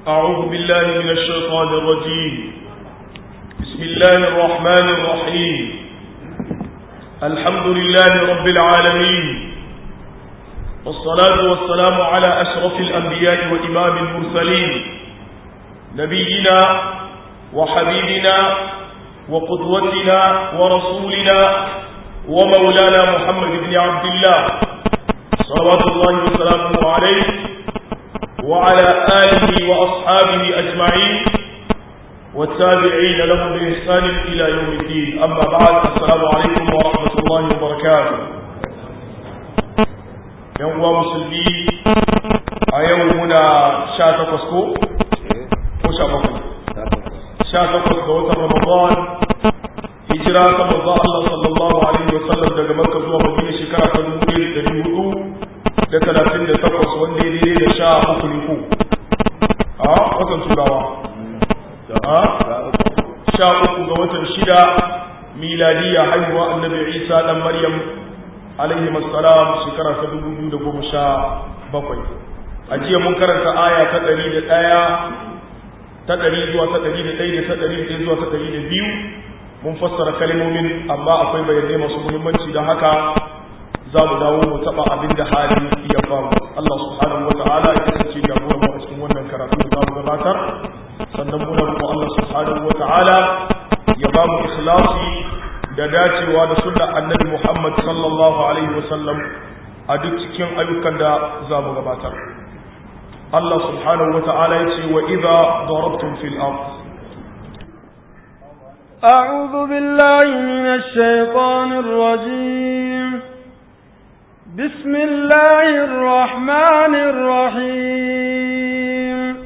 أعوذ بالله من الشيطان الرجيم بسم الله الرحمن الرحيم الحمد لله رب العالمين والصلاة والسلام على أشرف الأنبياء وإمام المرسلين نبينا وحبيبنا وقدوتنا ورسولنا ومولانا محمد بن عبد الله صلوات الله وسلامه عليه وعلى آله وأصحابه أجمعين والتابعين لهم بإحسان إلى يوم الدين أما بعد السلام عليكم ورحمة الله وبركاته يوم مسلمين أيومنا شاة فسكو وشاة شاة فسكو رمضان hijira ta manzo Allah sallallahu alaihi wa sallam daga Makka zuwa Madina shekara ta 1438 wanda ya daidai da sha uku ne ko a watan turawa a sha uku ga watan shida miladiya haihuwa annabi Isa dan Maryam alaihi assalam shekara ta 2017 a jiya mun karanta aya ta 101 ta 100 zuwa ta 101 da ta 101 zuwa ta 102 mun fassara kalmomin amma akwai bayanai masu muhimmanci don haka za mu dawo mu taɓa abin da hali ya faru Allah subhanahu wa ta'ala ya kasance jagoran mu a cikin wannan karatu da za mu gabatar sannan muna roƙon Allah subhanahu wa ta'ala ya ba mu ikhlasi da dacewa da sunnar annabi Muhammad sallallahu alaihi wa sallam a duk cikin ayyukan da za mu gabatar Allah subhanahu wa ta'ala ya ce wa idza darabtum fil ardh أعوذ بالله من الشيطان الرجيم بسم الله الرحمن الرحيم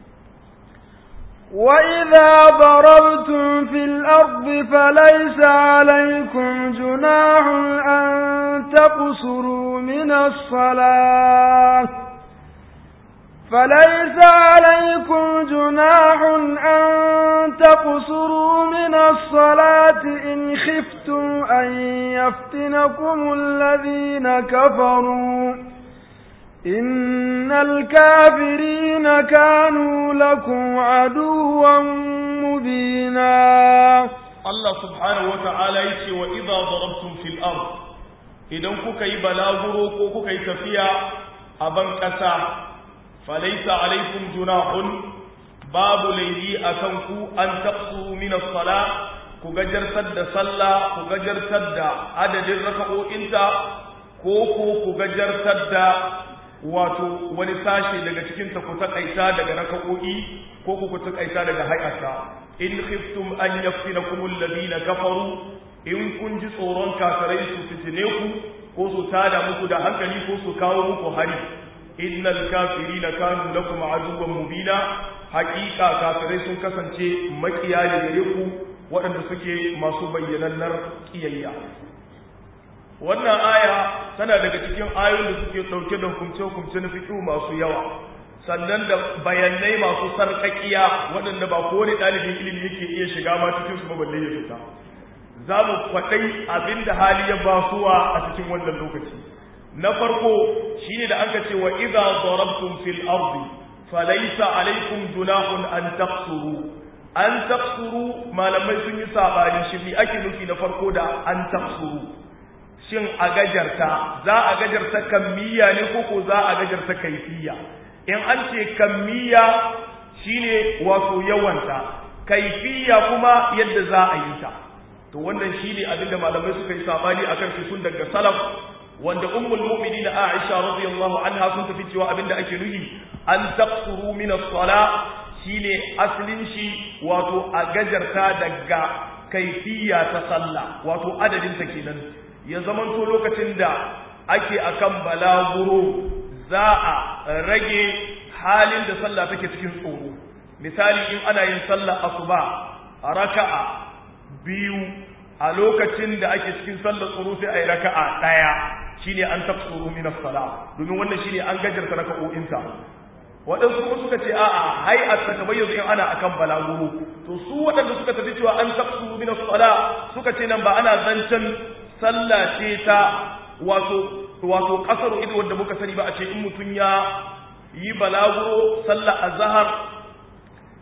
وإذا ضربتم في الأرض فليس عليكم جناح أن تقصروا من الصلاة فليس عليكم جناح أن تقصروا من الصلاة إن خفتم أن يفتنكم الذين كفروا إن الكافرين كانوا لكم عدوا مبينا الله سبحانه وتعالى يقول وإذا ضربتم في الأرض إذا كوكي بلاغرو كوكي تفيا أبن كسا فليس عليكم جناح باب ليلي أكنكو أن تقصروا من الصلاة كجر سد صلى كجر سد عدد الركعو انت كوكو كجر سد wato wani sashe daga cikinta ku takaita daga raka'o'i ko ku ku takaita daga hay'ata in khiftum an yaftinakum alladhina kafaru in kun ji tsoron kafirai su fitine ku ko su tada muku da hankali ko su kawo muku hari innal kafirina kanu lakum aduwwan mubina haqiqa kafirai sun kasance makiya da gare ku waɗanda suke masu bayyanannar kiyayya wannan aya tana daga cikin ayoyin da suke ɗauke da hukumce-hukumce na fiƙi masu yawa sannan da bayanai masu sarƙaƙiya waɗanda ba kowane ɗalibin ilimi yake iya shiga ma cikin su balle ya fita za mu faɗai abin da hali ya basuwa a cikin wannan lokaci na farko shine da aka ce wa idza darabtum fil ardi falaysa alaykum junahun an taqsuru an taqsuru malamai sun yi sabani shi me ake nufi na farko da an taqsuru shin a gajarta za a gajarta kammiya ne ko ko za a gajarta kaifiya in an ce kammiya shine wato yawanta kaifiya kuma yadda za a yi ta to wannan shine abinda malamai suka yi sabani akan shi sun daga salaf wanda ummul mu'minin Aisha radiyallahu anha sun tafi cewa abinda ake nuhi an taqsuru min as-sala shine aslin shi wato a gajarta daga kaifiya ta sallah wato adadin ta kenan ya zamanto lokacin da ake akan balaguro za a rage halin da sallah take cikin tsoro misali in ana yin sallah asuba raka'a biyu a lokacin da ake cikin sallar tsoro sai a yi raka'a ɗaya shine an tafsuru min as-sala domin wannan shine an gajarta raka'o'inta waɗansu kuma suka ce a'a hai a takabayyazu in ana akan balaguro to su waɗanda suka tafi cewa an tafsuru min as-sala suka ce nan ba ana zancen sallah ce ta wato wato kasar ido wanda muka sani ba a ce in mutum ya yi balaguro sallah azhar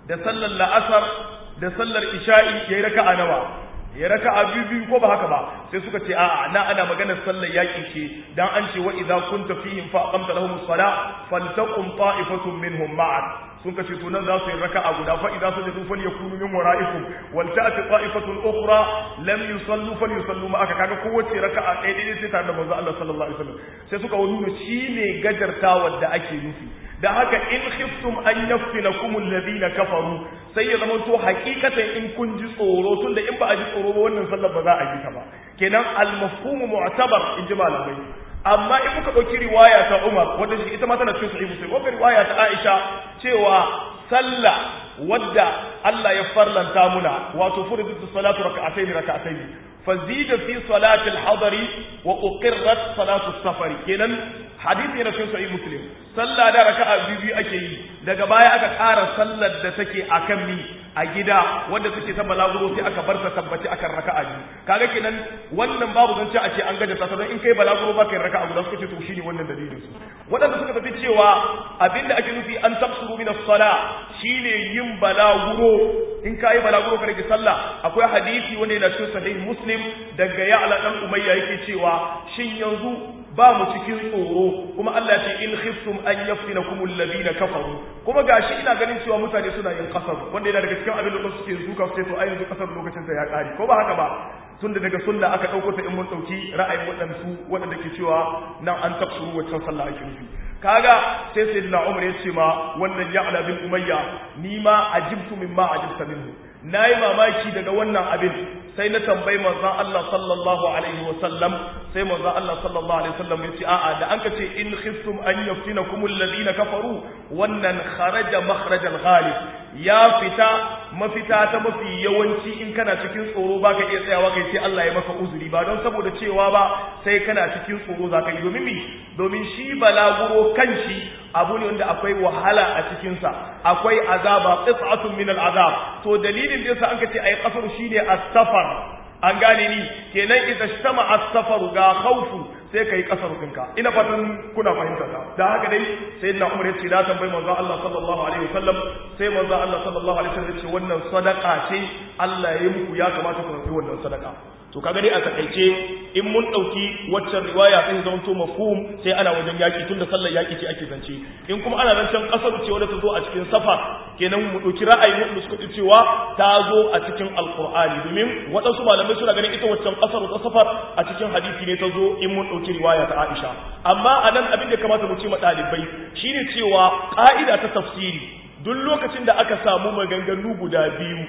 da sallar la'asar da sallar isha'i yayi raka'a nawa ya raka'a biyu biyu ko ba haka ba sai suka ce a'a na ana maganar sallar yaki ce dan an ce wa idza kunta fihim fa aqamta lahum as-salah faltaqum ta'ifatun minhum ma'ak sun kace to nan za su yi raka'a guda fa idza sajadu falyakunu min wara'ikum wal ta'ti ta'ifatun ukhra lam yusallu falyusallu ma'aka kaga kowace raka'a ɗaya ɗaya sai tare da manzo Allah sallallahu alaihi wasallam sai suka nuna shine gajartawa da ake nufi da haka in khiftum an yaftinakum alladhina kafaru sai ya zama to hakikatan in kun ji tsoro tunda in ba a ji tsoro ba wannan sallar ba za a yi ta ba kenan al-mafhum mu'tabar in ji malamai amma in muka dauki riwaya ta Umar wanda shi ita ma tana cikin sahih Muslim ko riwaya ta Aisha cewa sallah wadda Allah ya farlanta muna wato furidatu salatu rak'atayn rak'atayn fazida fi salati al-hadari wa uqirrat salatu as-safari kenan hadisi yana cikin sahih muslim sallah da raka'a biyu biyu ake yi daga baya aka ƙara sallar da take akan mi a gida wanda take ta balaguro sai aka bar ta tabbaci akan raka'a biyu kaga kenan wannan babu zance a ce an gaja ta don in kai balaguro ba kai raka'a guda suka ce to shine wannan dalilin su wadanda suka tafi cewa abinda ake nufi an tafsuru min as-sala shine yin balaguro in kai balaguro ka rage sallah akwai hadisi wanda yana cikin sahih muslim daga ya'la dan umayya yake cewa shin yanzu ba mu cikin tsoro kuma Allah ce in khiftum an yaftinakum alladhina kafaru kuma gashi ina ganin cewa mutane suna yin kasar wanda yana daga cikin abin da suke zuka sai to ai yanzu kasar lokacin sa ya kare ko ba haka ba tunda daga sunna aka dauko ta in mun dauki ra'ayin waɗansu waɗanda ke cewa nan an tafsuru waccan sallah ake nufi kaga sai sayyidina Umar ya ce ma wannan ya'la bin umayya ni ma ajibtu mimma ajibta minhu nayi mamaki daga wannan abin sai na tambayi manzon Allah sallallahu alaihi wasallam sai manzon Allah sallallahu alaihi wasallam ya ce a'a da an ka ce in khiftum an yaftinakum alladhina kafaru wannan kharaja makhrajal ghalib ya fita mafita ta mafi yawanci in kana cikin tsoro baka iya tsayawa kai sai Allah ya maka uzuri ba don saboda cewa ba sai kana cikin tsoro zaka yi domin mi domin shi balaguro kanshi abu ne wanda akwai wahala a cikin sa akwai azaba qit'atun min al'azab to dalilin da yasa an ka ce ayi kasar shine as-safar an gane ni kenan idan shtama as-safar ga khawfu sai kai kasar kinka ina fatan kuna fahimta ta da haka dai sayyidina Umar yace da tambayi manzo Allah sallallahu alaihi wasallam sai manzo Allah sallallahu alaihi wasallam yace wannan sadaqa ce Allah ya yi muku ya kamata ku rubuta wannan sadaqa to kaga dai a takaice in mun dauki waccan riwaya sai zama to mafhum sai ana wajen yaki tunda sallar yaki ce ake zance in kuma ana zancen kasar ce wanda ta zo a cikin safar kenan mu dauki ra'ayi mu suka ce cewa ta zo a cikin alqur'ani domin waɗansu malamai suna ganin ita waccan kasar ta safar a cikin hadisi ne ta zo in mun dauki riwaya ta Aisha amma anan abin da kamata mu ce ma dalibai shine cewa ka'ida ta tafsiri duk lokacin da aka samu maganganu guda biyu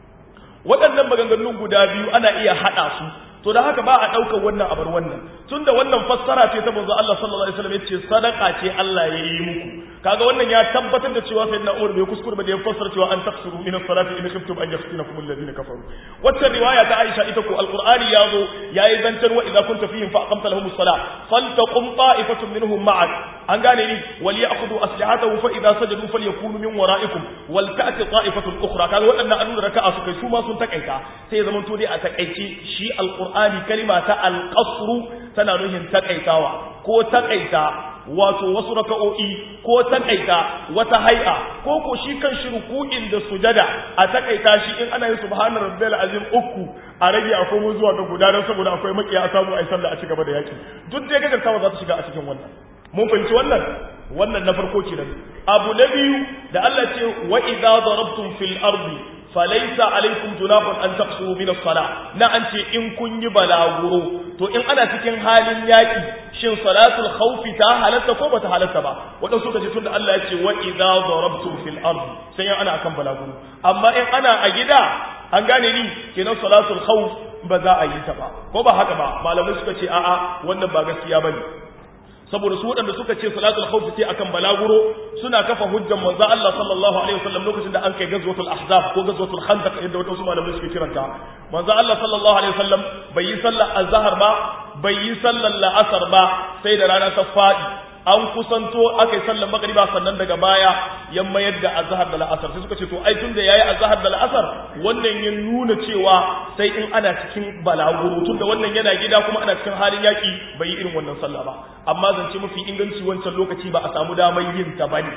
waɗannan maganganun guda biyu ana iya haɗa su to da haka ba a ɗaukar wannan abar wannan tunda wannan fassara ce ta manzo Allah sallallahu alaihi wasallam yace sadaka ce Allah ya yi muku kaga wannan ya tabbatar da cewa sayyidina Umar bai kuskure ba da ya fassara cewa an taksuru min as-salati in khiftum an yaftinakum alladhina kafaru wacce riwaya ta Aisha ita ko alqur'ani yazo yayi zancan wa idza kunta fihim fa aqamta lahum as-salah faltaqum ta'ifatun minhum ma'ak an gane ni wal ya'khudhu aslihatahum fa idza sajadu falyakunu min wara'ikum wal ta'ti ta'ifatun ukhra kaga waɗannan an nuna raka'a su kai su ma sun takaita sai ya zama to dai a takaice shi alqur'ani kalima ta alqasru tana nuhin takaitawa ko takaita wato wasu raka'o'i ko takaita wata hai'a ko ko shi kan shi ruku'in da sujada a takaita shi in ana yin subhana rabbil azim uku a rage a komo zuwa ga guda don saboda akwai makiya a samu ai sallah a cigaba da yaki duk da gajartawa za ta shiga a cikin wannan mun fahimci wannan wannan na farko kenan abu na biyu da Allah ce wa idza darabtum fil ardi falaisa alaikum junahun an taqsuru min as-salah na an ce in kun yi balaguro to in ana cikin halin yaki shin salatul khawfi ta halatta ko bata halatta ba wadan suka ce tunda Allah ya ce wa idza darabtum fil ardi sai ana akan balaguro amma in ana a gida an gane ni kenan salatul khawf ba za a yi ta ba ko ba haka ba malamai suka ce a'a wannan ba gaskiya bane saboda su waɗanda suka ce salatul khawf ce akan balaguro suna kafa hujjan manzo Allah sallallahu alaihi wasallam lokacin da an kai gazwatul ahzab ko gazwatul khandaq yadda wadansu malamai suke kiranta manzo Allah sallallahu alaihi wasallam bai yi sallar azhar ba bai yi sallar la'asar ba sai da rana ta fadi an kusanto aka yi sallar magriba sannan daga baya ya mayar da azhar da la'asar sai suka ce to ai tunda yayi azhar da la'asar wannan ya nuna cewa sai in ana cikin balaguro tunda wannan yana gida kuma ana cikin halin yaki bai yi irin wannan sallah ba amma zance mafi inganci wancan lokaci ba a samu damar yin ta bane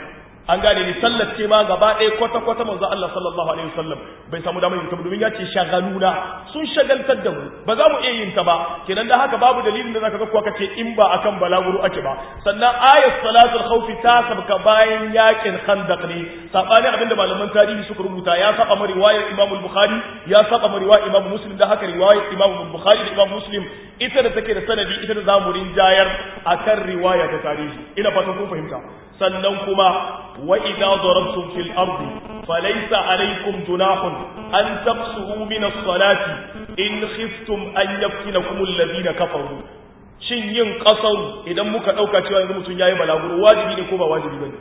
an gane ni sallar ce ma gaba ɗaya kwata kwata manzo Allah sallallahu alaihi wasallam bai samu damar yin ta domin ya ce shagaluna sun shagaltar da mu ba za mu iya yin ta ba kenan da haka babu dalilin da zaka ga kuwa kace in ba akan balaguro ake ba sannan ayat salatul khawfi ta sabka bayan yakin khandaq ne sabani abinda malaman tarihi suka rubuta ya saba ma riwayar Imam al-Bukhari ya saba ma riwayar Imam Muslim da haka riwayar Imam al-Bukhari da Imam Muslim ita da take da sanadi ita da zamu rinjayar akan riwaya ta tarihi ina fatan kun fahimta sannan kuma wa idza darabtum fil ardi falaysa alaykum junahun an taqsuru min as-salati in khiftum an yaftinakum alladhina kafaru shin yin kasar idan muka dauka cewa yanzu mutun yayi balaguro wajibi ne ko ba wajibi bane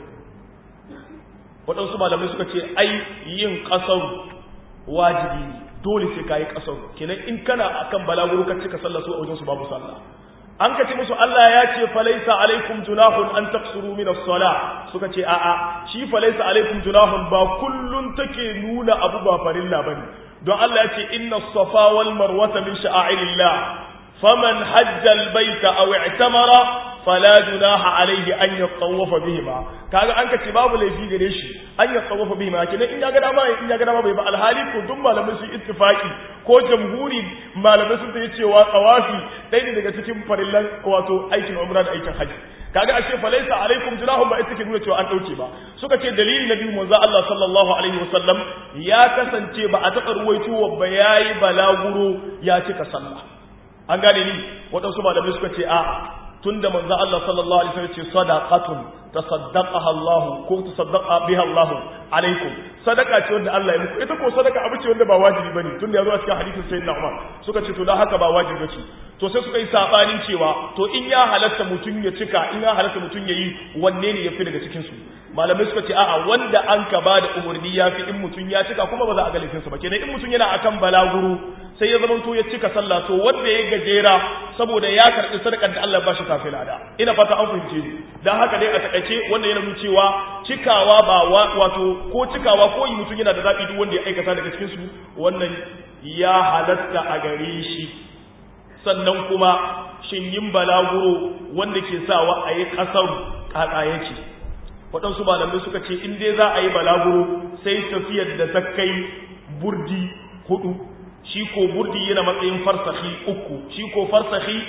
waɗansu malamai suka ce ai yin kasar wajibi ne dole sai kayi kasar kenan in kana akan balaguro ka cika sallah su a wajen su babu sallah an ka ce musu Allah ya ce falaisa alaikum junahun an taqsuru min as-salah suka ce a'a shi falaisa alaikum junahun ba kullun take nuna abu ba farilla bane don Allah ya ce inna as-safa wal marwata min sha'airillah faman hajja al-baita aw i'tamara fala junaha alaihi an yatawafa bihima kaga an ka ce babu laifi gare shi an yatawafa bihima kenan in ya ga dama in ya ga dama bai ba alhali ko duk malamai su ittifaki ko jamhuri malamai sun tayi cewa tsawafi dai ne daga cikin farillan wato aikin umra da aikin haji kaga ashe falaisa alaikum junahum ba ita ke nuna cewa an dauke ba suka ce dalili na biyu manzo Allah sallallahu alaihi wasallam ya kasance ba a taɓa ruwaito ba yayi balaguro ya cika sallah an gane ni waɗansu malamai suka ce a tunda manzo Allah sallallahu alaihi wasallam ce sadaqatun tasaddaqaha Allah ko tasaddaqa biha Allah alaikum sadaka ce wanda Allah ya muku ita ko sadaka abu ce wanda ba wajibi bane tunda yazo a cikin hadisin sayyidina Umar suka ce to dan haka ba wajibi bace to sai suka yi sabanin cewa to in ya halatta mutun ya cika in ya halatta mutun yayi wanne ne yafi daga cikin su malamai suka ce a'a wanda an ka ba da umarni ya fi in mutun ya cika kuma ba za a ga laifinsa ba kenan in mutun yana akan balaguro sai ya zamanto ya cika sallah to wanda ya gajera saboda ya karɓi sadakar da Allah ba shi kafin lada ina fata an fahimce ni dan haka dai a takaice wanda yana nuna cewa cikawa ba wato ko cikawa ko yi mutum yana da zaɓi duk wanda ya aikata daga cikin su wannan ya halatta a gare shi sannan kuma shin yin balaguro wanda ke sawa a yi ƙasar ƙaƙa yake waɗansu malamai suka ce in dai za a yi balaguro sai tafiyar da ta kai burdi hudu shi ko burdi yana matsayin farsahi uku shi ko farsahi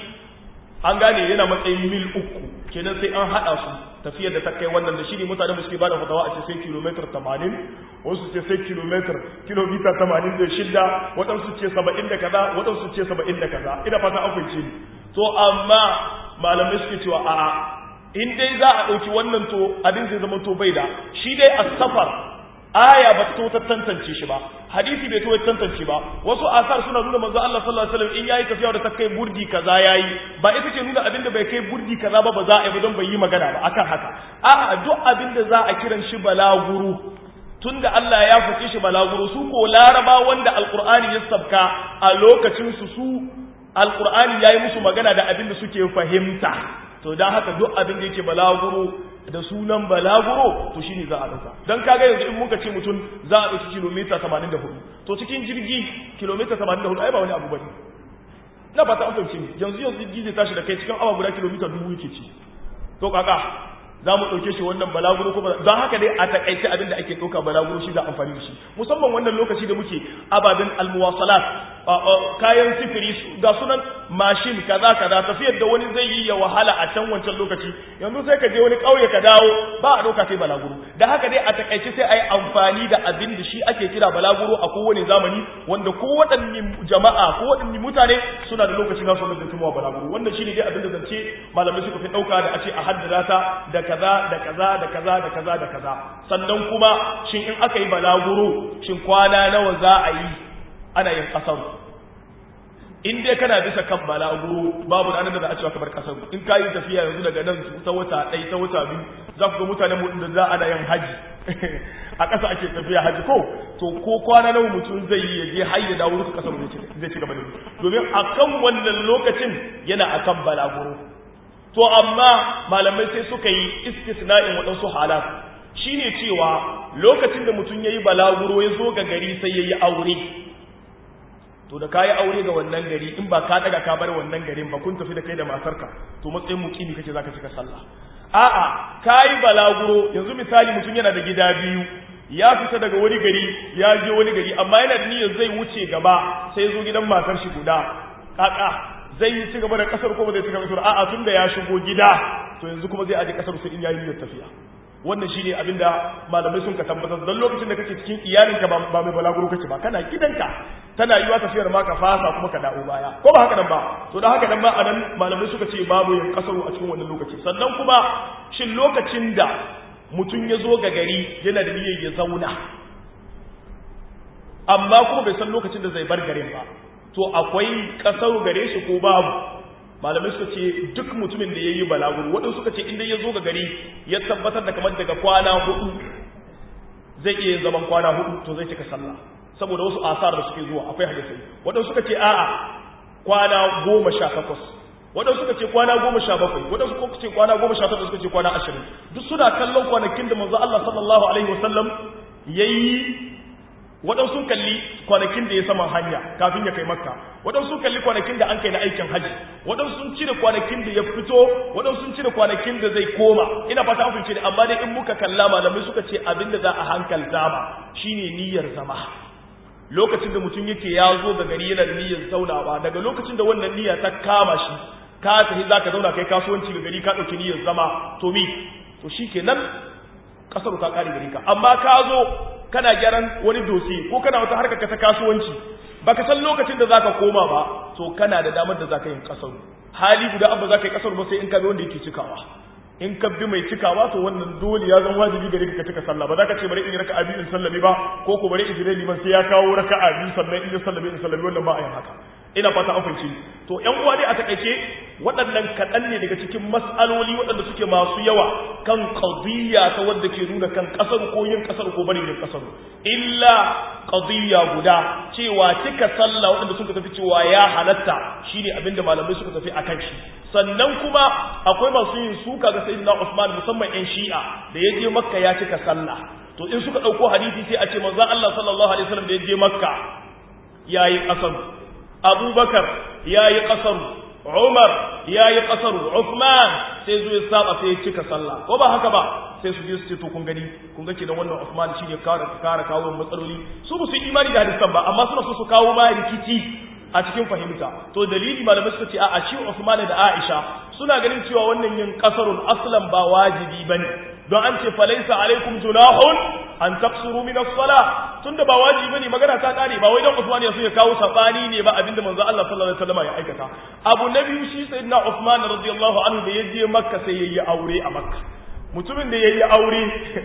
an gane yana matsayin mil uku kenan sai an haɗa su tafiyar da ta kai wannan da shi ne mutane mu suke ba da fatawa a ce sai kilomitar tamanin wasu ce sai kilomitar kilomita tamanin da shida waɗansu ce saba'in da kaza waɗansu ce saba'in da kaza ina fata an fahimce ni to amma malamai suke cewa a'a in dai za a ɗauki wannan to abin zai zama to bai da shi dai a safar aya ba ta ta tantance shi ba hadisi bai to tantance ba wasu asar suna nuna manzo Allah sallallahu alaihi wasallam in yayi tafiya da ta kai burdi kaza yayi ba ita ce nuna abin da bai kai burdi kaza ba ba za a yi ba don bai yi magana ba akan haka a'a duk abin da za a kiran shi balaguru tunda Allah ya fice shi balaguro su ko laraba wanda alqur'ani ya sabka a lokacin su su alqur'ani yayi musu magana da abin da suke fahimta to dan haka duk abin da yake balaguro da sunan balaguro to shine za a dauka dan kaga yanzu in muka ce mutum za a dauki kilomita 84 to cikin jirgi kilomita 84 ai ba wani abu bane na ba ta amince yanzu yanzu jirgi zai tashi da kai cikin awa guda kilomita dubu yake ci to kaka za mu ɗauke shi wannan balaguro ko don haka dai a takaice abin da ake ɗauka balaguro shi za amfani da shi musamman wannan lokaci da muke ababen almuwasalat kayan sifiri ga sunan mashin kaza kaza tafiyar da wani zai yi ya wahala a can wancan lokaci yanzu sai ka je wani ƙauye ka dawo ba a ɗauka sai balaguro da haka dai a takaice sai a yi amfani da abin da shi ake kira balaguro a kowane zamani wanda ko waɗanne jama'a ko waɗanne mutane suna da lokaci nasu wanda zai tumawa balaguro wannan shi ne dai abin da zance malamai suka fi ɗauka da a ce a haddada ta da kaza da kaza da kaza da kaza da kaza sannan kuma shin in aka yi balaguro shin kwana nawa za a yi ana yin kasar in dai kana bisa kan balaguro babu ranar da za a cewa kamar kasar in ka yi tafiya yanzu daga nan ta wata ɗaya ta wata biyu za ku ga mutane mu da za ana yin haji a ƙasa ake tafiya haji ko to ko kwana nawa mutum zai yi ya je har ya dawo duka kasar zai ci gaba da domin akan wannan lokacin yana akan balaguro to amma malamai sai suka yi istisna'in waɗansu halat shine cewa lokacin da mutum ya yi balaguro ya zo ga gari sai ya yi aure to da ka yi aure ga wannan gari in ba ka daga ka bar wannan garin ba kun tafi da kai da matarka to matsayin mukimi kake zaka cika sallah a'a kai balaguro yanzu misali mutum yana da gida biyu ya fita daga wani gari ya je wani gari amma yana da niyyar zai wuce gaba sai ya zo gidan matar shi guda kaka zai yi ci gaba da kasar ko ba zai ci gaba da a'a tun da ya shigo gida to yanzu kuma zai aje kasar sai in yayi niyyar tafiya wannan shine abinda malamai sun ka tabbatar dan lokacin da kake cikin iyalinka ba mai balaguro kake ba kana gidanka tana yiwa tafiyar ma ka fasa kuma ka dawo baya ko ba haka nan ba to da haka nan ba anan malamai suka ce babu yin kasaru a cikin wannan lokaci sannan kuma shin lokacin da mutum ya zo ga gari yana da niyyar ya zauna amma kuma bai san lokacin da zai bar garin ba to akwai kasaru gare shi ko babu malamai suka ce duk mutumin da ya yi balaguro waɗansu suka ce inda ya zo ga gari ya tabbatar da kamar daga kwana hudu zai iya zaman kwana hudu to zai cika sallah saboda wasu asar da suke zuwa akwai hadisai waɗansu suka ce a'a kwana goma sha takwas waɗansu suka ce kwana goma sha bakwai waɗansu suka ce kwana goma sha takwas suka ce kwana ashirin duk suna kallon kwanakin da manzo Allah sallallahu alaihi wasallam ya yi waɗansu sun kalli kwanakin da ya sama hanya kafin ya kai makka waɗansu sun kalli kwanakin da an kai na aikin hajji waɗansu sun cire kwanakin da ya fito waɗansu sun cire kwanakin da zai koma ina fata an fince amma dai in muka kalla malamai suka ce abin da za a hankalta ba shine niyyar zama lokacin da mutum yake ya zo da gari yana da niyyar zaunawa daga lokacin da wannan niyya ta kama shi ka tafi za ka zauna kai kasuwanci ga gari ka ɗauki niyyar zama to mi to shi kenan ƙasar ta ƙare gari ka amma ka zo kana gyaran wani dosi ko kana wata harkar ta kasuwanci baka san lokacin da zaka koma ba to kana da damar da zaka yin kasar hali guda abba zaka yi kasar ba sai in ka bi wanda yake cikawa in ka bi mai cikawa to wannan dole ya zama wajibi gare ka cika sallah ba za ka ce bari in yi raka'a biyu in sallame ba ko ko bari in jira liman sai ya kawo raka'a biyu sannan in ya sallame in sallame wannan ba a yin haka ina fata an fahimci to ƴan uwa dai a takaice waɗannan kaɗan ne daga cikin mas'aloli waɗanda suke masu yawa kan qadiyya ta wadda ke nuna kan ƙasar ko yin ƙasar ko bari yin ƙasar illa qadiyya guda cewa cika sallah waɗanda suka tafi cewa ya halatta shine abinda malamai suka tafi akan shi sannan kuma akwai masu yin suka ga sayyidina Usman musamman ƴan Shi'a da ya je Makka ya cika sallah to in suka ɗauko hadisi sai a ce manzon Allah sallallahu alaihi wasallam da ya je Makka yayi ƙasar abubakar ya yi ƙasar umar ya yi ƙasar uthman sai zo ya saba sai ya cika sallah ko ba haka ba sai su je su ce to kun gani kun ga kenan wannan uthman shi ne kara kara kawo matsaloli su ba su yi imani da hadisan ba amma suna so su kawo ma rikici a cikin fahimta to dalili malamai suka ce a a shi uthman da aisha suna ganin cewa wannan yin kasarun aslan ba wajibi bane don an ce falaisa alaikum junahun an taqsuru min as-salah tunda ba wajibi bane magana ta kare ba wai dan Usman ya so ya kawo sabani ne ba abinda manzo Allah sallallahu alaihi wasallam ya aikata abu na biyu shi sayyidina Usman radiyallahu anhu da yaje Makka sai yayi aure a Makka mutumin da yayi aure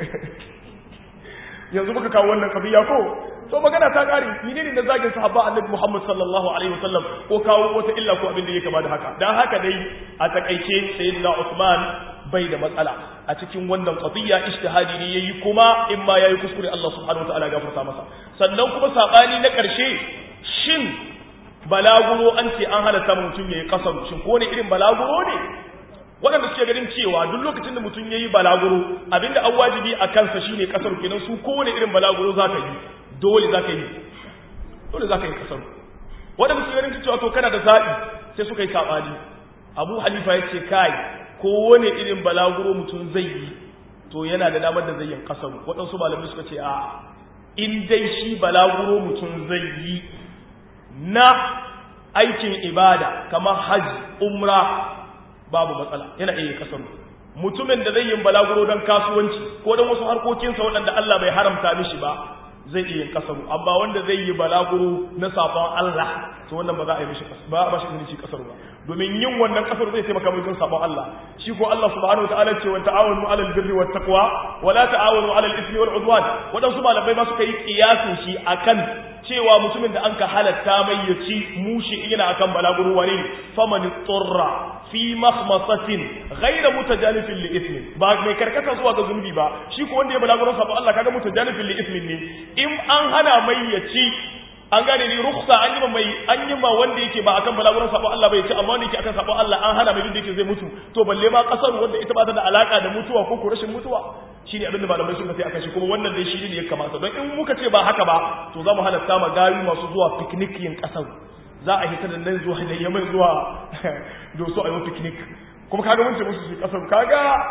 yanzu muka kawo wannan kabiya ko to magana ta kare menene da zagin sahaba annabi Muhammad sallallahu alaihi wasallam ko kawo wata illa ko abin da yake kama da haka dan haka dai a takaice sayyidina Usman bai da matsala a cikin wannan qadiyya ijtihadi ne yayi kuma in ma yayi kuskure Allah subhanahu wataala gafarta masa sannan kuma sabani na karshe shin balaguro an ce an halatta mutum yayi kasar shin ko ne irin balaguro ne waɗanda suke ganin cewa duk lokacin da mutum yayi balaguro abinda an wajibi a kansa shine kasar kenan su kowane irin balaguro zaka yi dole zaka yi dole zaka yi kasar waɗanda suke ganin cewa to kana da zaɓi sai suka yi sabani Abu Hanifa ya ce kai kowane irin balaguro mutum zai yi to yana da damar da zai yin kasaru waɗansu malamai suka ce a in dai shi balaguro mutum zai yi na aikin ibada kamar hajji umra babu matsala yana iya kasaru mutumin da zai yin balaguro don kasuwanci ko don wasu harkokinsa waɗanda Allah bai haramta mishi ba zai iya yin kasaru amma wanda zai yi balaguro na safon Allah to wannan ba za a yi mishi ba ba shi shi kasaru ba domin yin wannan kasar zai taimaka mai don sabon Allah shi ko Allah subhanahu wataala ce wa ta'awunu 'alal birri wat taqwa wa la ta'awunu 'alal ithmi wal 'udwan wadansu malamai ma suka yi kiyasin shi akan cewa mutumin da anka halatta mai ya ci mushi yana akan balaguro wani faman turra fi makhmasatin ghayra mutajanifin li ithmin ba mai karkata zuwa ga zunubi ba shi ko wanda ya balaguro sabon Allah kaga mutajanifin li ithmin ne in an hana mai ya ci an gane ni ruksa an yi ma mai an yi ma wanda yake ba akan balaguran sabon Allah bai ci amma wanda yake akan sabon Allah an hana mai duk da yake zai mutu to balle ma kasar wanda ita ba ta da alaka da mutuwa ko ko rashin mutuwa shine abin da malamai suka sai akan shi kuma wannan dai shi ne ya kamata don in muka ce ba haka ba to za mu halatta ma gayu masu zuwa picnic yin kasar za a hita da nan zuwa da yamai zuwa doso a yi picnic kuma kaga mun ce musu su kasar kaga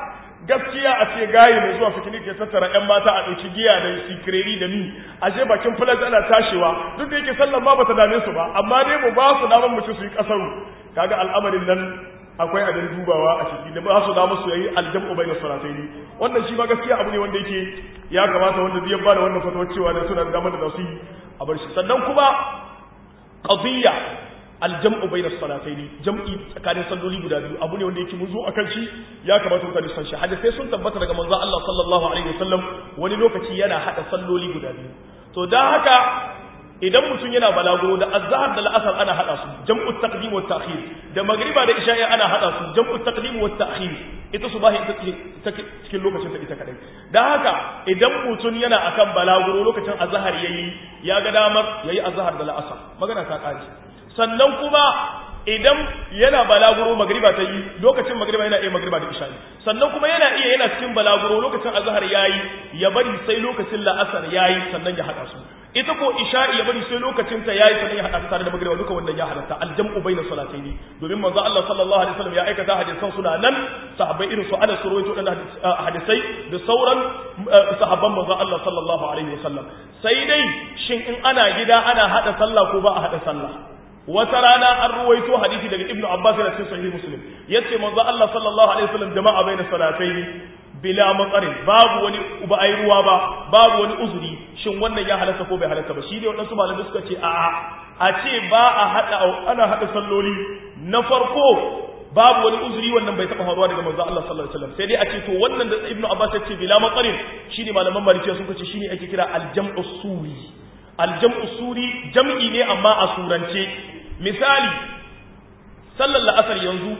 gaskiya a ce gaye mai zuwa fikinik ya tattara yan mata a ɗauki giya da sikireri da mi a je bakin filas ana tashewa duk da yake sallan ma bata dame su ba amma dai mu ba su daman mutum su yi kasaru kaga al'amarin nan akwai abin dubawa a ciki da ba su damu su yayi aljam'u bayna salataini wannan shi ma gaskiya abu ne wanda yake ya kamata wanda zai ba da wannan fatawar cewa da suna da damar da su yi a bar shi sannan kuma qadiyya aljam'u bayna salataini jam'i tsakanin salloli guda biyu abu ne wanda yake mun zo akan shi ya kamata mutane su san shi hadisi sun tabbata daga manzon Allah sallallahu alaihi wasallam wani lokaci yana hada salloli guda biyu to dan haka idan mutum yana balaguro da azhar da la'asar ana hada su jam'u taqdim wa ta'khir da magriba da isha'i ana hada su jam'u taqdim wa ta'khir ita subahi ita cikin lokacin ta ita kadai dan haka idan mutum yana akan balaguro lokacin azhar yayi ya ga damar yayi azhar da la'asar magana ta kaji sannan kuma idan yana balaguro magriba ta yi lokacin magriba yana iya magriba da isha'i sannan kuma yana iya yana cikin balaguro lokacin azhar yayi ya bari sai lokacin la'asar yayi sannan ya hada su ita ko isha'i ya bari sai lokacin ta yayi sannan ya hada ta tare da magriba duka wannan ya halatta aljam'u baina salataini domin manzo Allah sallallahu alaihi wasallam ya aikata hadisan suna nan sahabbai irin su Anas ruwaito dan hadisai da sauran sahabban manzo Allah sallallahu alaihi wasallam sai dai shin in ana gida ana hada sallah ko ba a hada sallah wata rana an ruwaito hadisi daga ibnu abbas da cikin sahih muslim yace manzo Allah sallallahu alaihi wasallam jama'a baina salatayn bila matsarin babu wani ba ai ruwa ba babu wani uzuri shin wannan ya halatta ko bai halatta ba shi ne wadansu malamai suka ce a'a a ce ba a hada ana hada salloli na farko babu wani uzuri wannan bai taba faruwa daga manzo Allah sallallahu alaihi wasallam sai dai a ce to wannan da ibnu abbas ya ce bila matsarin shine malaman malikiya sun ce shine ake kira al-jam'u suri al-jam'u suri jam'i ne amma a surance misali sallar la'asar yanzu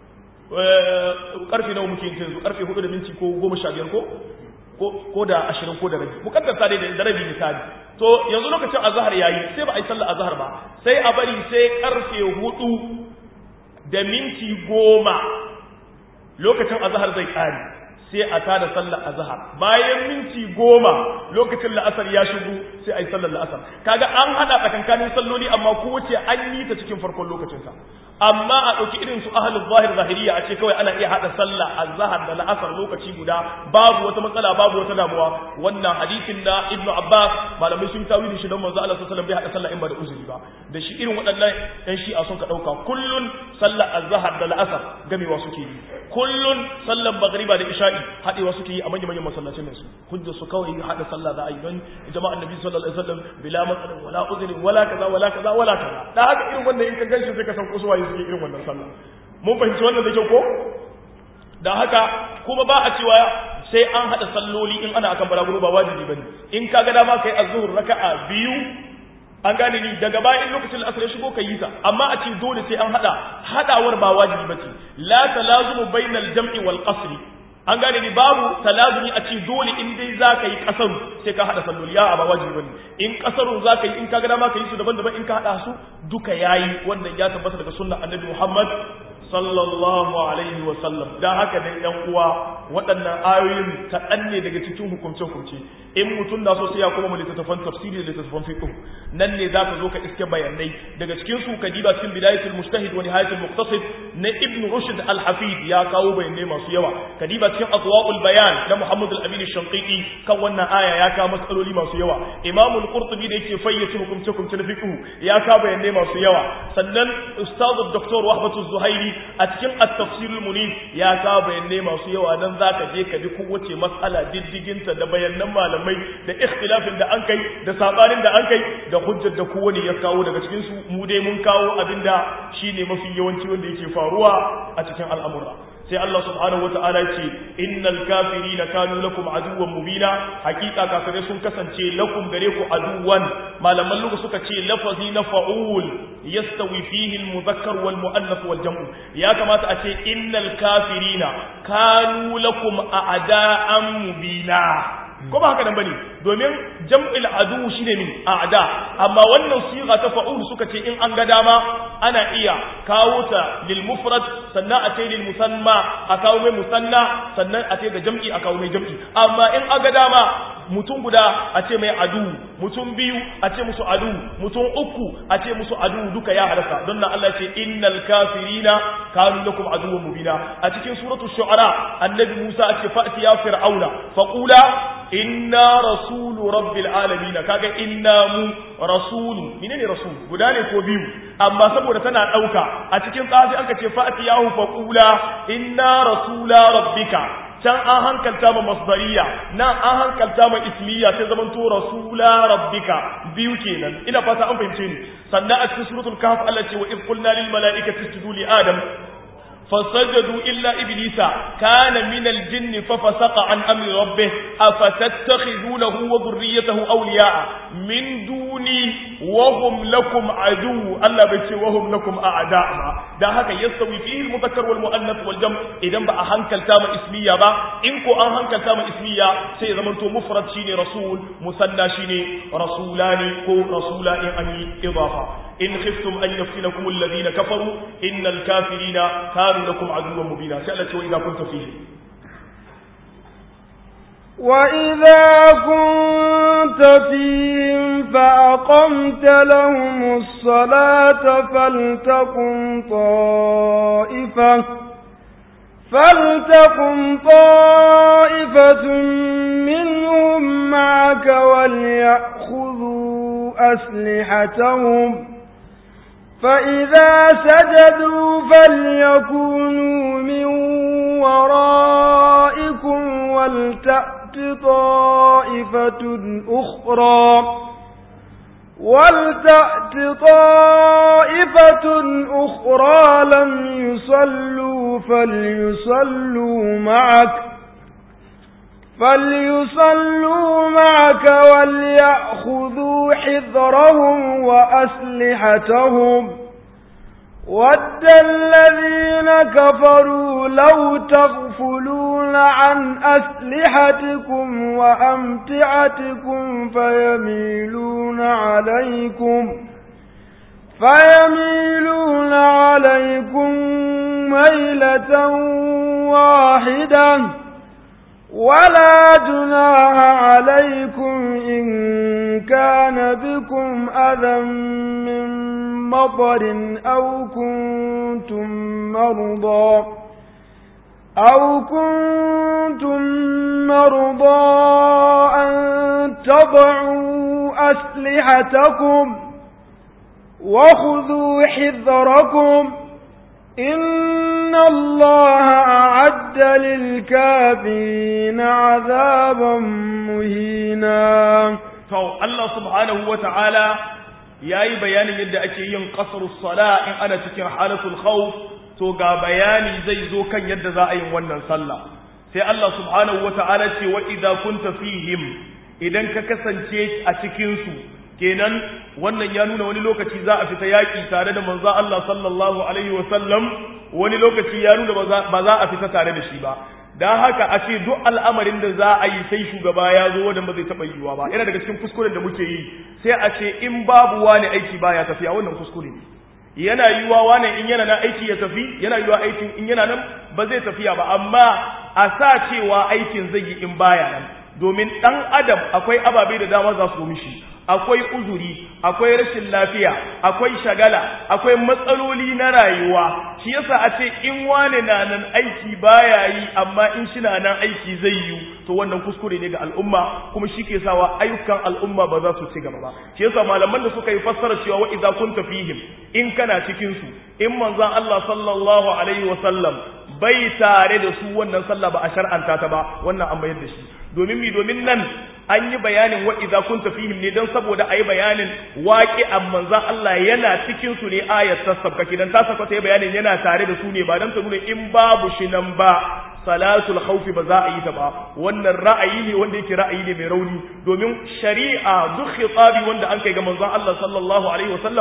karfe nawa muke yin yanzu karfe 4 da minti ko 15 ko ko da 20 ko da rabi mukaddasa dai da rabi misali to yanzu lokacin azhar yayi sai ba a yi sallar azhar ba sai a bari sai karfe 4 da minti 10 lokacin azhar zai kare sai a tada sallar azhar bayan minti 10 lokacin la'asar ya shigo sai a yi sallar la'asar kaga an hada tsakankanin salloli amma kowace an yi ta cikin farkon lokacinsa amma a ɗauki irin su ahalul zahir zahiriya a ce kawai ana iya haɗa sallah azhar da la'asar lokaci guda babu wata matsala babu wata damuwa wannan hadisin na ibnu abbas malamai sun tawili shi don manzo Allah sallallahu alaihi wasallam bai haɗa sallah in ba da uzuri ba da shi irin waɗannan ɗan shi'a sun ka ɗauka kullun sallar azhar da la'asar gamewa suke yi kullun sallar magriba da isha'i haɗewa suke yi a manyan manyan masallacin su hujja su kawai haɗa sallah za a yi don jama'an nabi sallallahu alaihi wasallam bila matsalin wala uzuri wala kaza wala kaza wala kaza da haka irin wannan in ka ganshi sai ka san kusuwa suke irin wannan sallah mun fahimci wannan da kyau ko da haka kuma ba a cewa sai an hada salloli in ana akan balaguro ba wajibi bane in ka ga dama kai azhur raka'a biyu an gane ni daga bayan lokacin asr ya shigo kai yi ta amma a ce dole sai an hada hadawar ba wajibi bace la talazumu bainal jam'i wal qasr an gane ni babu talazumi a ce dole in dai za ka yi kasaru sai ka haɗa salloli ya ba wajibi bane in kasaru za ka yi in ka ga dama ka yi su daban-daban in ka haɗa su duka yayi wannan ya tabbata daga sunnar annabi Muhammad sallallahu alaihi wa sallam dan haka dai ɗan uwa waɗannan ayoyin kaɗan ne daga cikin hukumce-hukumce in mutum na so sai ya koma littattafan tafsiri da littattafan fiqh nan ne zaka zo ka iske bayanai daga cikin su ka diba cikin bidayatul mujtahid wa nihayatul muqtasid na ibn rushd al-hafid ya kawo bayanai masu yawa ka diba cikin adwaul bayan na muhammad al-amin ash-shanqiti kan wannan aya ya kawo matsaloli masu yawa imam al-qurtubi da yake fayyace hukumce-hukumce na fiqh ya kawo bayanai masu yawa sannan ustaz dr wahbatu zuhairi a cikin at-tafsir al-munif ya kawo bayanai masu yawa nan zaka je ka bi kowace mas'ala diddiginta da bayanan malamai da ikhtilafin da an kai da sabanin da an kai da hujjar da kowane ya kawo daga cikin su mu dai mun kawo abinda shine mafi yawanci wanda yake faruwa a cikin al'amura sai Allah subhanahu wata'ala ya ce innal kafirina kanu lakum aduwwan mubina hakika kafirai sun kasance lakum gare ku aduwan malaman lugu suka ce lafazi na fa'ul yastawi fihi al-mudhakkar wal muannath wal jam'u ya kamata a ce innal kafirina kanu lakum a'da'an mubina ko ba haka nan bane domin jam'il adu shine min a'da amma wannan siga ta fa'ul suka ce in an ga dama ana iya kawo ta lil mufrad sannan a ce lil musanna a kawo mai musanna sannan a ce ga jam'i a kawo mai jam'i amma in an ga dama mutum guda a ce mai adu mutum biyu a ce musu adu mutum uku a ce musu adu duka ya halaka don nan Allah ce innal kafirina kanu lakum aduwwan mubina a cikin suratul shu'ara annabi Musa a ce fa'ti ya fir'auna faqula inna rasulu rabbil alamin kaga inna mu rasulu menene rasul guda ne ko biyu amma saboda tana dauka a cikin tsafi aka ce fa'ti yahu faqula inna rasula rabbika can an hankalta ma masdariya nan an hankalta ma ismiya sai zaman to rasula rabbika biyu kenan ina fata an fahimce ni sannan a cikin suratul kahf Allah ce wa id qulna lil malaikati isjudu li adam فسجدوا إلا إبليس كان من الجن ففسق عن أمر ربه أفتتخذونه وذريته أولياء من دوني وهم لكم عدو ألا بيتي وهم لكم أعداء ده هكا يستوي فيه المذكر والمؤنث والجمع إذا بقى هنكل تام اسمية با إنكو أن هنكل تام اسمية سيدا منتو مفرد شيني رسول مثنى شيني رسولاني كو رسولاني أني إضافة إن خفتم أن يفتنكم الذين كفروا إن الكافرين كانوا لكم عدوا مبينا سألت وإذا كنت فيه وإذا كنت فيهم فأقمت لهم الصلاة فلتقم طائفة فلتقم طائفة منهم معك وليأخذوا أسلحتهم فإذا سجدوا فليكونوا من ورائكم ولتأت طائفة أخرى ولتأت طائفة أخرى لم يصلوا فليصلوا معك فليصلوا معك وليأخذوا حذرهم وأسلحتهم ود الذين كفروا لو تغفلون عن أسلحتكم وأمتعتكم فيميلون عليكم فيميلون عليكم ميلة واحدة ولا جناح عليكم إن كان بكم أذى من مطر أو كنتم مرضى أو كنتم مرضى أن تضعوا أسلحتكم وخذوا حذركم إن الله أعد للكافرين عذابا مهينا to Allah subhanahu wata'ala yayi bayanin yadda ake yin qasrus sala in ana cikin halatul khawf to ga bayani zai zo kan yadda za a yi wannan sallah sai Allah subhanahu wata'ala ce wa idza kunta fihim idan ka kasance a cikin su kenan wannan ya nuna wani lokaci za a fita yaki tare da manzo Allah sallallahu alaihi wa sallam wani lokaci ya nuna ba za a fita tare da shi ba dan haka a ce duk al'amarin da za a yi sai shugaba ya zo wanda ba zai taɓa yiwuwa ba yana daga cikin kuskuren da muke yi sai a ce in babu wani aiki baya tafiya wannan kuskure ne yana yiwuwa wani in yana nan aiki ya tafi yana yiwuwa aikin in yana nan ba zai tafiya ba amma a sa cewa aikin zai yi in baya nan domin ɗan adam akwai ababe da dama za su mishi akwai uzuri akwai rashin lafiya akwai shagala akwai matsaloli na rayuwa shi yasa a ce in wane na nan aiki baya yi amma in shi na nan aiki zai yi to wannan kuskure ne ga al'umma kuma shi ke sawa ayyukan al'umma ba za su ci gaba ba shi yasa malaman da suka yi fassara cewa wa idza kunta fihim in kana cikin su in manzon Allah sallallahu alaihi wa sallam bai tare da su wannan sallah ba a shar'anta ta ba wannan an bayar da shi domin mi domin nan an yi bayanin wa idza kunta fihim ne dan saboda ayi bayanin waqi'an manzon Allah yana cikin su ne ayat tasabka kidan ta saka ta bayanin yana tare da su ne ba dan ta nuna in babu shi nan ba salatul khawfi ba za a yi ta ba wannan ra'ayi ne wanda yake ra'ayi ne mai rauni domin shari'a duk khitabi wanda an kai ga manzon Allah sallallahu alaihi wasallam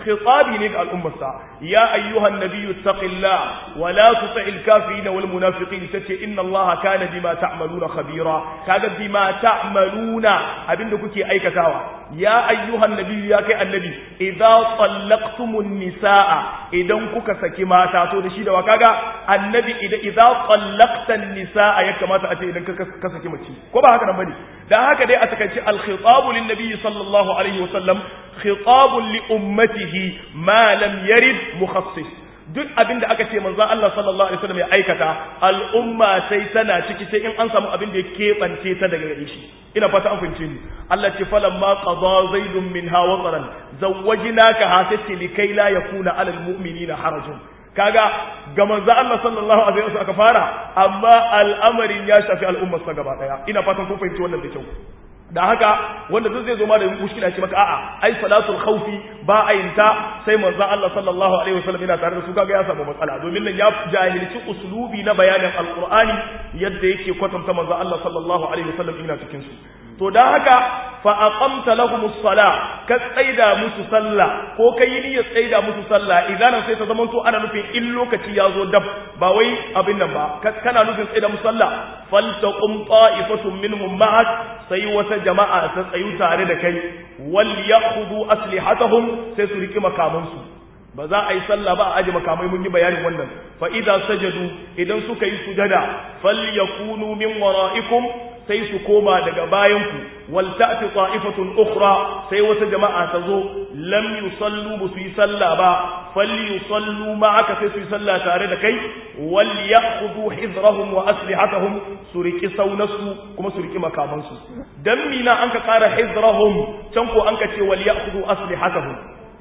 khitabi ne ga al'ummarsa ya ayyuhan nabiyyu taqillah wa la tuti'il kafirin wal munafiqin tace inna allaha kana bima ta'maluna khabira kaga bima ta'maluna abinda kuke aikatawa ya ayyuhan nabiyyu ya kai annabi idza tallaqtumun nisaa idan kuka saki mata to da shi da wa kaga annabi idan idza tallaqtan nisaa ya kamata a ce idan ka saki mace ko ba haka nan bane dan haka dai a takaice al khitabu lin nabiy sallallahu alaihi wasallam khitabun li ummatihi ma lam yarid mukhassis duk abin da aka ce manzo Allah sallallahu alaihi wasallam ya aikata al'umma sai tana ciki sai in an samu abin da ya keɓance ta daga gare shi ina fata an fahimce ni Allah ce falamma qada zaidun minha wataran zawwajnaka hasati likai la yakuna alal mu'minina harajun kaga ga manzo Allah sallallahu alaihi wasallam aka fara amma al'amarin ya shafi al'ummar sa gaba daya ina fatan kun fahimci wannan da kyau da haka wanda duk zai zo ma da mushkila ce maka a'a ai salatul khawfi ba a yin ta sai manzon Allah sallallahu alaihi wasallam yana tare da su kaga ya samu matsala domin nan ya jahilci uslubi na bayanin alqur'ani yadda yake kwatanta manzon Allah sallallahu alaihi wasallam ina cikin su to dan haka fa aqamta lahumus sala ka tsaida musu sallah ko kai niyyar tsaida musu sallah idan sai ta zamanto ana nufin in lokaci ya zo dab ba wai abin nan ba kana nufin tsaida musu sallah faltaqum ta'ifatun minhum ma'ak sai wata jama'a ta tsayu tare da kai wal ya'khudhu aslihatahum sai su riki makamansu ba za a yi sallah ba a aje makamai mun yi bayanin wannan fa idza sajadu idan suka yi sujada falyakunu min wara'ikum sai su koma daga bayanku wal ta'ti ta'ifatun ukhra sai wata jama'a ta zo lam yusallu bu su yi sallah ba falyusallu ma'aka sai su yi sallah tare da kai wal ya'khudhu hizrahum wa aslihatahum su riki saunasu kuma su riki makamansu dan mina an ka kara hizrahum can ko an ka ce wal ya'khudhu aslihatahum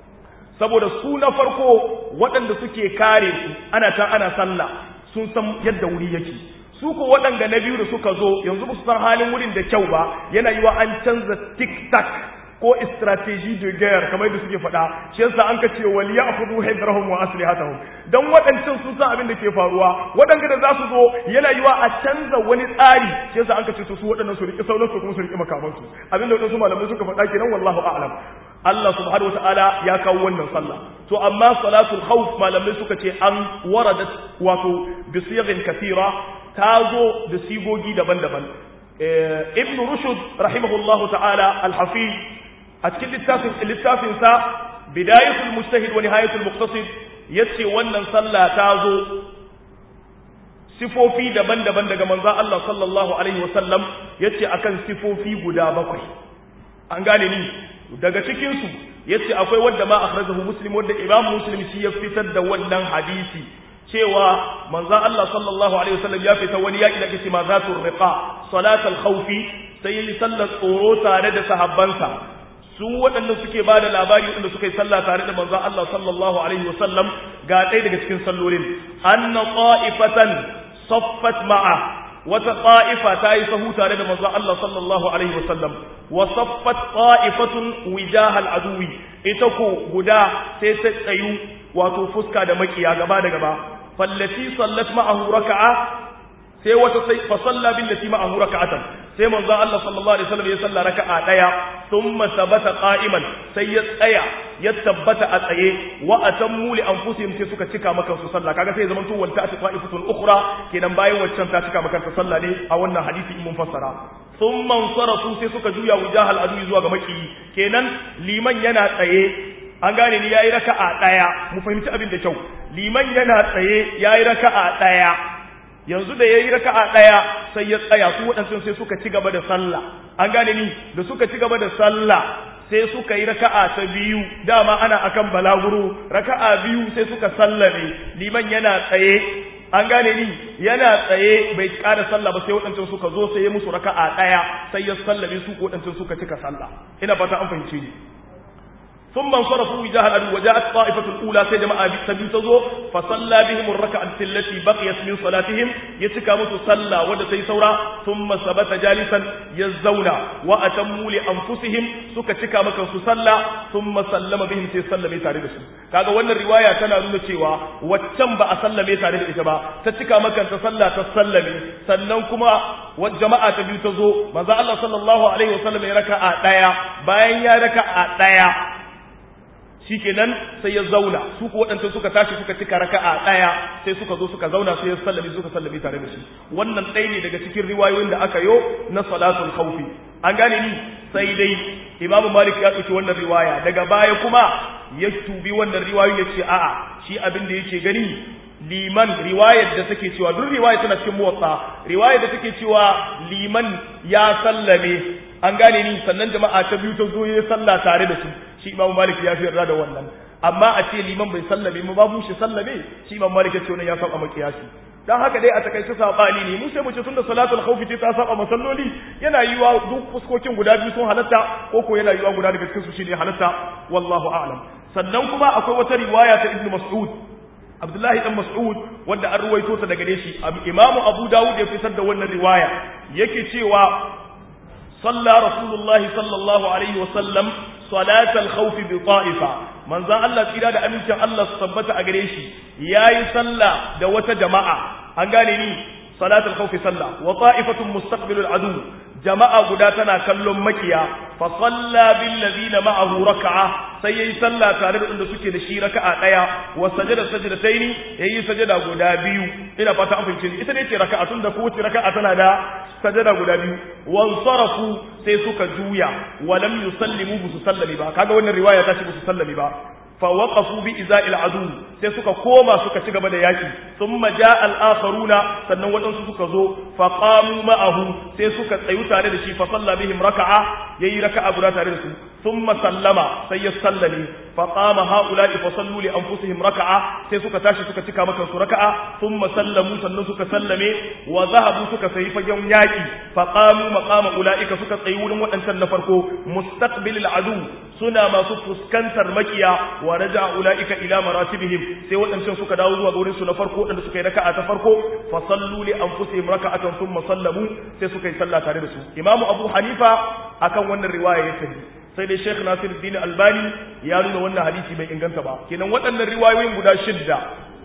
saboda su na farko waɗanda suke kare su ana can ana sallah sun san yadda wuri yake su ko waɗanda na biyu da suka zo yanzu ba su san halin wurin da kyau ba yana yiwa an canza tik-tak ko strategy de guerre kamar da suke faɗa shi yasa an ka ce wal ya'khudhu hidrahum wa aslihatahum dan waɗancan sun san abin da ke faruwa waɗanda da za su zo yana yiwa a canza wani tsari shi yasa an ka ce su waɗannan su riƙe sauran su kuma su riƙe makamansu abin da waɗansu malamai suka faɗa kenan wallahu a'lam Allah subhanahu wata'ala ya kawo wannan sallah to amma salatul khawf malamai suka ce an waradat wato bi sighin kathira ta zo da sigogi daban-daban ibn rushd rahimahullahu ta'ala al-hafiz a cikin littafin littafin sa bidayatul mujtahid wa nihayatul muqtasid yace wannan sallah ta zo sifofi daban-daban daga manzon Allah sallallahu alaihi wasallam yace akan sifofi guda bakwai an gane ni daga cikinsu ya ce akwai wadda ma akhrajahu muslim wadda imam muslim shi ya fitar da wannan hadisi cewa manzon Allah sallallahu alaihi wasallam ya fita wani yaki da kace ma zatul riqa salatul khawfi sai yi sallar tsoro tare da sahabbansa su waɗanda suke ba da labari waɗanda suka yi sallah tare da manzon Allah sallallahu alaihi wasallam ga ɗaya daga cikin sallolin anna qa'ifatan saffat ma'a wata ƙa'ifa ta yi sahu tare da manzon Allah sallallahu Alaihi wasallam, wa saffat ƙa'ifatun wijahal aduwi, ita ko guda sai ta tsayu wato fuska da makiya gaba da gaba, fallati sallat ma'ahu raka'a sai wata sai fa salla billati ma'ahu raka'atan sai manzon Allah sallallahu alaihi wasallam ya salla raka'a daya thumma sabata qa'iman sai ya tsaya ya tabbata a tsaye wa atammu li anfusihim sai suka cika maka su sallah kaga sai zaman to wal ta'ati qa'ifatun ukhra kenan bayan waccan ta cika maka ta sallah ne a wannan hadisi in mun fassara thumma sarafu sai suka juya wujahal adu zuwa ga maki kenan liman yana tsaye an gane ni yayi raka'a daya mu fahimci abin da kyau liman yana tsaye yayi raka'a daya yanzu da yayi raka'a daya sai ya tsaya su waɗansu sai suka ci gaba da sallah an gane ni da suka ci gaba da sallah sai suka yi raka'a ta biyu dama ana akan balaguro raka'a biyu sai suka sallame liman yana tsaye an gane ni yana tsaye bai ƙara sallah ba sai waɗancan suka zo sai ya musu raka'a ɗaya sai ya sallame su waɗancan suka cika sallah ina fata an fahimce ni ثم انصرفوا وجاه العدو وجاءت طائفة الأولى سيدما أبي سبيل تزو فصلى بهم الركعة التي بقيت من صلاتهم يتكى متصلى ودتي سورا ثم ثبت جالسا يزونا وأتموا لأنفسهم سكا تكى مكا صلى ثم سلم بهم سيسلم تارد kaga wannan riwaya tana nuna cewa waccan ba a sallame tare da ita ba ta cika maka ta sallah ta sallame sannan kuma jama'a ta biyu ta zo manzo Allah sallallahu alaihi wasallam ya raka'a daya bayan ya raka'a daya shikenan sai ya zauna su ko waɗanda suka tashi suka cika raka'a ɗaya sai suka zo suka zauna sai ya sallami suka sallami tare da shi wannan ɗaya ne daga cikin riwayoyin da aka yo na salatul khawfi an gane ni sai dai imamu malik ya ɗauki wannan riwaya daga baya kuma ya tubi wannan riwayoyi ya ce a'a shi abin da yake gani liman riwayar da take cewa duk riwaya tana cikin muwatta riwayar da take cewa liman ya sallame an gane ni sannan jama'a ta biyu ta zo ya salla tare da su shi imam malik ya fi yarda da wannan amma a ce liman bai sallame mu babu shi sallame shi imam malik ya ce wannan ya saba makiyasi dan haka dai a takaice sabani ne mu sai mu ce tunda salatul khawf ce ta saba masalloli yana yiwa duk fuskokin guda biyu sun halatta ko ko yana yiwa guda daga cikin su shine halatta wallahu a'lam sannan kuma akwai wata riwaya ta ibnu mas'ud Abdullahi dan Mas'ud wanda an ruwaito ta daga shi Imam Abu Dawud ya fitar da wannan riwaya yake cewa صلى رسول الله صلى الله عليه وسلم صلاة الخوف بطائفة من ذا الله تيرا da amincin Allah su tabbata a gare shi yayi sallah da wata jama'a an gane ni salatul khawf sallah wa ta'ifatun mustaqbilul adu jama'a guda tana kallon makiya fa salla bil ladina ma'ahu rak'a sai yayi sallah tare da inda suke da shi raka'a daya wa sajada sajdataini yayi sajada guda biyu ina fata an fahimce ita ne ce raka'a tun da kowace raka'a tana da sajada guda biyu wan sarafu sai suka juya wa lam yusallimu bi sallami ba kaga wannan riwaya ta ce bi sallami ba fa waqafu bi iza'il adu sai suka koma suka ci gaba da yaki thumma ja'a al-akharuna sannan wadansu suka zo fa qamu ma'ahu sai suka tsayu tare da shi fa salla bihim raka'a yayi raka'a guda tare da su thumma sallama sai ya sallami fa qama ha'ula'i fa sallu li anfusihim raka'a sai suka tashi suka cika maka su raka'a thumma sallamu sannan suka sallame wa zahabu suka sayi fagen yaki fa qamu maqama ula'ika suka tsayi wurin wadancan na farko mustaqbilil adu suna masu fuskantar makiya wa raja ulaika ila maratibihim sai wadancan suka dawo zuwa gurin su na farko wadanda suka yi raka'a ta farko fa sallu li anfusihim raka'atan thumma sallamu sai suka yi sallah tare da su imamu abu hanifa akan wannan riwaya ya tafi sai dai Sheikh Nasiruddin Albani ya nuna wannan hadisi bai inganta ba kenan waɗannan riwayoyin guda shidda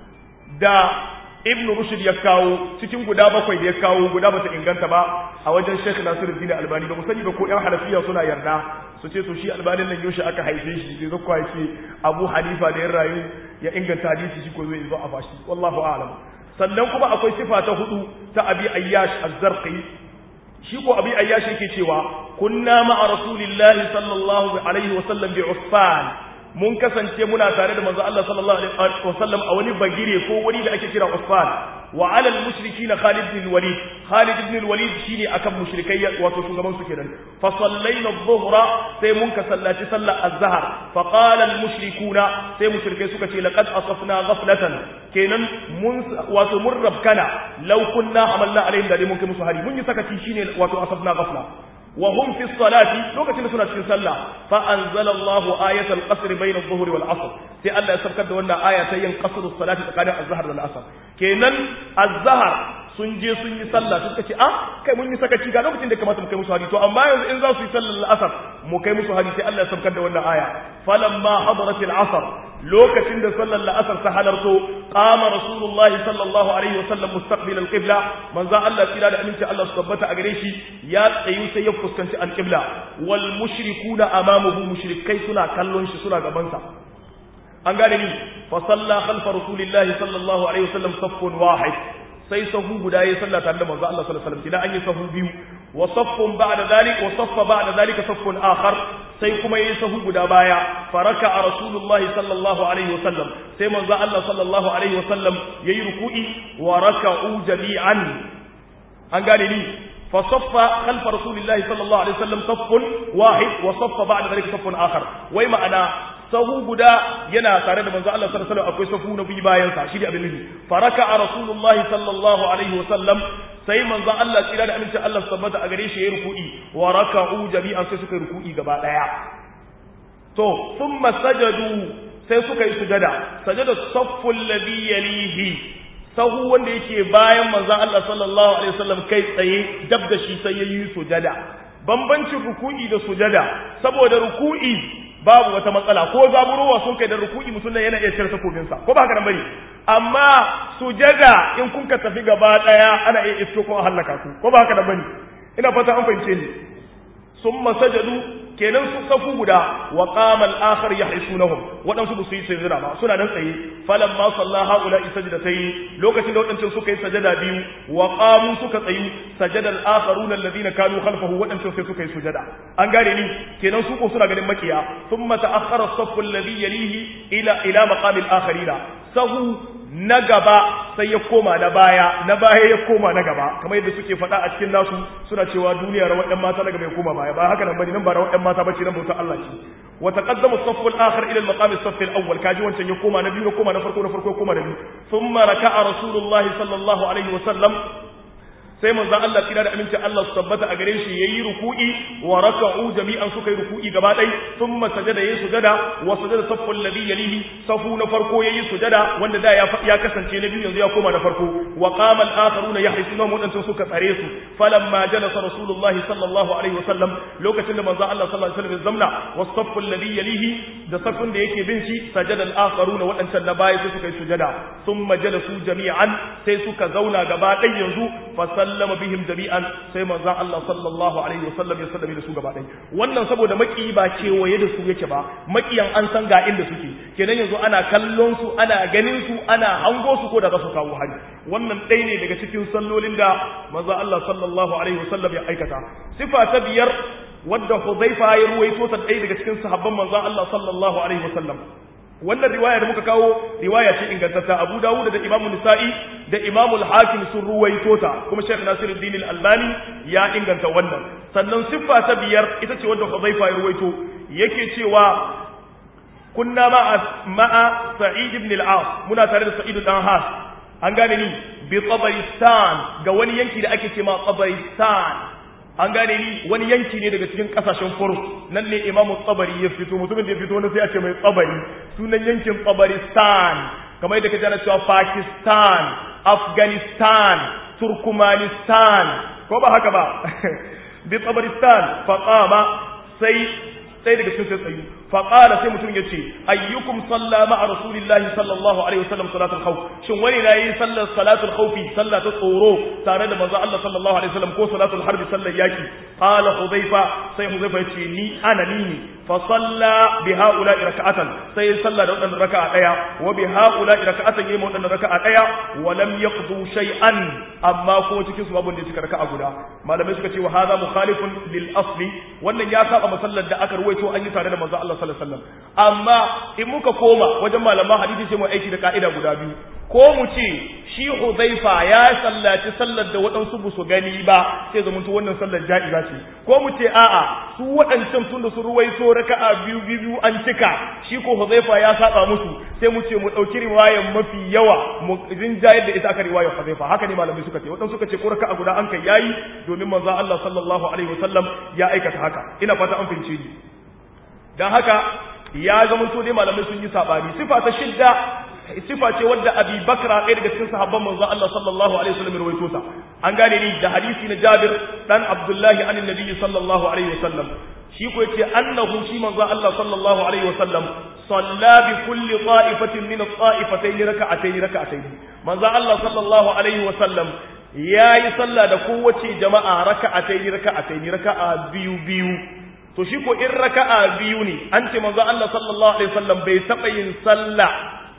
da Ibn Rushd ya kawo cikin guda bakwai da ya kawo guda bata inganta ba a wajen Sheikh Nasiruddin Albani ba mu sani ba ko ƴan Hanafiya suna yarda su ce to shi Albanin nan yaushe aka haife shi sai zakwa ce Abu Hanifa da ya rayu ya inganta hadisi shi ko zai zo a bashi wallahu a'lam sannan kuma akwai sifa ta hudu ta Abi Ayyash Az-Zarqi shi ko abi ayyashi yake cewa kunna ma'a rasulillahi sallallahu alaihi wa sallam bi usfan mun kasance muna tare da manzo Allah sallallahu alaihi wa sallam a wani bagire ko wani da ake kira usfan wa ala al-mushrikeena Khalid ibn Walid Khalid ibn Walid shine akan mushrikai wato shugaban su kenan fa sallaina adh-dhuhra sai mun ka sallaci sallar az-zahr fa qala al-mushrikuuna sai mushrikai suka ce laqad asafna ghaflatan kenan mun wato mun rabkana law kunna amalna alaihim da mun kai musu hari mun yi sakaci shine wato asafna ghafla wa hum fi salati lokacin da suna cikin sallah fa anzala Allah ayat al-qasr bayna adh-dhuhri wal 'asr sai Allah ya saukar da wannan aya ta yin qasr as-salati tsakanin az-zahr da al-'asr kenan az-zahr sun je sun yi sallah suka ce ah kai mun yi sakaci ga lokacin da kamata mu kai musu hari to amma yanzu in za su yi sallar al-'asr mu kai musu hari sai Allah ya saukar da wannan aya falamma hadarat al-'asr lokacin da sallar al-'asr ta halarto qama rasulullahi sallallahu alaihi wa sallam mustaqbil al-qibla manzo Allah tsira da aminci Allah su tabbata a gare shi ya tsayu sai ya fuskanci al-qibla wal mushrikuna amamuhu mushrikai suna kallon shi suna gaban sa an gane ni fa salla khalfa rasulillahi sallallahu alaihi wa sallam saffun wahid sai sahu guda ya salla tare da manzo Allah sallallahu alaihi wasallam kina an yi sahu biyu wa saffun ba'da dhalik wa saffa ba'da dhalika saffun akhar sai kuma yayi sahu guda baya faraka a rasulullahi sallallahu alaihi wasallam sai manzo Allah sallallahu alaihi wasallam yayi ruku'i wa raka'u jami'an an gane ni fa saffa khalfa rasulillahi sallallahu alaihi wasallam saffun wahid wa saffa ba'da dhalika saffun akhar wai ma'ana sahu guda yana tare da manzo Allah sallallahu alaihi wasallam akwai sahu na biyu bayan sa shi da abin nufi faraka a rasulullahi sallallahu alaihi wasallam sai manzo Allah tsira da amincin Allah tabbata a gare shi yayi ruku'i wa raka'u jami'an sai suka yi ruku'i gaba daya to thumma sajadu sai suka yi sujada sajada safful ladhi yalihi sahu wanda yake bayan manzo Allah sallallahu alaihi wasallam kai tsaye dab da shi sai yayi sujada bambancin ruku'i da sujada saboda ruku'i babu wata matsala ko zaburowa sun kai da ruku'i mutum nan yana iya cire takobinsa ko ba haka nan bane amma sujada in kun ka tafi gaba daya ana iya isko ko halaka ku ko ba haka nan bane ina fata an fahimce ni summa sajadu kenan su safu guda wa qama al-akhar yahrisunahum wadansu ba su yi sajada ba suna nan tsaye falamma salla haula sajdatayn lokacin da wadancan suka yi sajada biyu wa qamu suka tsayu sajada al-akharuna alladhina kanu khalfahu wadancan sai suka yi sujada an gane ni kenan su ko suna ganin makiya thumma ta'akhkhara as-saffu alladhi yalihi ila ila maqam al-akharina sahu na gaba sai ya koma na baya na baya ya koma na gaba kamar yadda suke faɗa a cikin nasu suna cewa duniya rawar ɗan mata na gaba ya koma baya ba haka nan bane nan ba rawar ɗan mata bace nan bautar Allah ce wa taqaddama as-saff al-akhir ila al-maqam as-saff al-awwal kaji wancan ya koma na biyu na koma na farko na farko ya koma na biyu thumma raka'a rasulullah sallallahu alaihi wa sallam sai manzo Allah kira da aminci Allah su tabbata a gare shi yayi ruku'i wa raka'u jami'an suka yi ruku'i gaba ɗaya thumma sajada yayi sujada wa sajada saffu alladhi yalihi safu na farko yayi sujada wanda da ya ya kasance na biyu yanzu ya koma na farko wa qama al-akharuna yahrisuna mudantan suka tsare su falamma jalasa rasulullah sallallahu alaihi wasallam lokacin da manzo Allah sallallahu alaihi wasallam zamna wa saffu alladhi yalihi da safun da yake bin shi sajada al-akharuna wadancan na baya sai suka yi sujada thumma jalasu jami'an sai suka zauna gaba ɗaya yanzu fa sallama bihim jami'an sai manzon Allah sallallahu alaihi wasallam ya sallame da su gaba ɗaya wannan saboda maki ba kewaye da su yake ba makiyan an san ga inda suke kenan yanzu ana kallon su ana ganin su ana hango su ko da za su kawo hari wannan ɗaya ne daga cikin sallolin da manzon Allah sallallahu alaihi wasallam ya aikata sifa ta biyar wadda Hudhaifa ya ruwaito ta ɗaya daga cikin sahabban manzon Allah sallallahu alaihi wasallam wannan riwaya da muka kawo riwaya ce ingantatta Abu Dawud da Imam Nisa'i da Imam Al-Hakim sun ruwaito ta kuma Sheikh Nasiruddin Al-Albani ya inganta wannan sannan siffa ta biyar ita ce wanda Hudhaifa ya ruwaito yake cewa kunna ma'a ma'a Sa'id ibn al-As muna tare da Sa'id dan Has an gane ni bi Tabaristan ga wani yanki da ake cewa Tabaristan an gane ni wani yanki ne daga cikin kasashen furs nan ne imamu tsabari ya fito mutumin da ya fito wani sai a ce mai tsabari sunan yankin tsabaristan kamar yadda ka jana cewa pakistan afghanistan turkmanistan ko ba haka ba bi tsabaristan faƙama sai sai daga cikin sai tsayu faƙala sai mutum ya ce ayyukum salla ma'a rasulillahi sallallahu alaihi wasallam salatul khawf shin wani na yi sallar salatul khawfi sallah ta tsoro tare da manzo Allah sallallahu alaihi wasallam ko salatul harbi sallar yaki qala hudhaifa sai hudhaifa ya ce ni ana ni ne fa salla bi haula raka'atan sai ya salla da wadannan raka'a daya wa bi haula raka'atan yayi wadannan raka'a daya wa lam yaqdu shay'an amma ko cikin su babu da cika raka'a guda malamai suka ce wa hadha mukhalifun lil asli wannan ya saba masallar da aka ruwaito an yi tare da manzo Allah sallallahu alaihi wasallam amma in muka koma wajen malaman hadisi sai mu aiki da ka'ida guda biyu ko mu ce shi Hudhaifa ya sallaci sallar da waɗansu ba su gani ba sai zama to wannan sallar ja'iza ce ko mu ce a'a su waɗancan tun da su ruwaito raka'a biyu biyu an cika shi ko Hudhaifa ya saba musu sai mu ce mu ɗauki riwayar mafi yawa mu rinjayar da ita aka riwayar Hudhaifa haka ne malamai suka ce waɗansu suka ce ko raka'a guda an kai yayi domin manzo Allah sallallahu alaihi wasallam ya aikata haka ina fata an fahimce ni dan haka ya zama to dai malamai sun yi sabani sifa ta shidda sifa ce wadda Abi Bakra ɗaya daga cikin sahabban manzo Allah sallallahu alaihi wasallam ya rawaito sa an gane ni da hadisi na Jabir dan Abdullahi anin Nabi sallallahu alaihi wasallam shi ko yace annahu shi manzo Allah sallallahu alaihi wasallam salla bi kulli ta'ifatin min at-ta'ifatayn raka'atayn raka'atayn manzo Allah sallallahu alaihi wasallam yayi sallah da kowace jama'a raka'atayn raka'atayn raka'a biyu biyu to shi ko in raka'a biyu ne an ce manzo Allah sallallahu alaihi wasallam bai taba yin sallah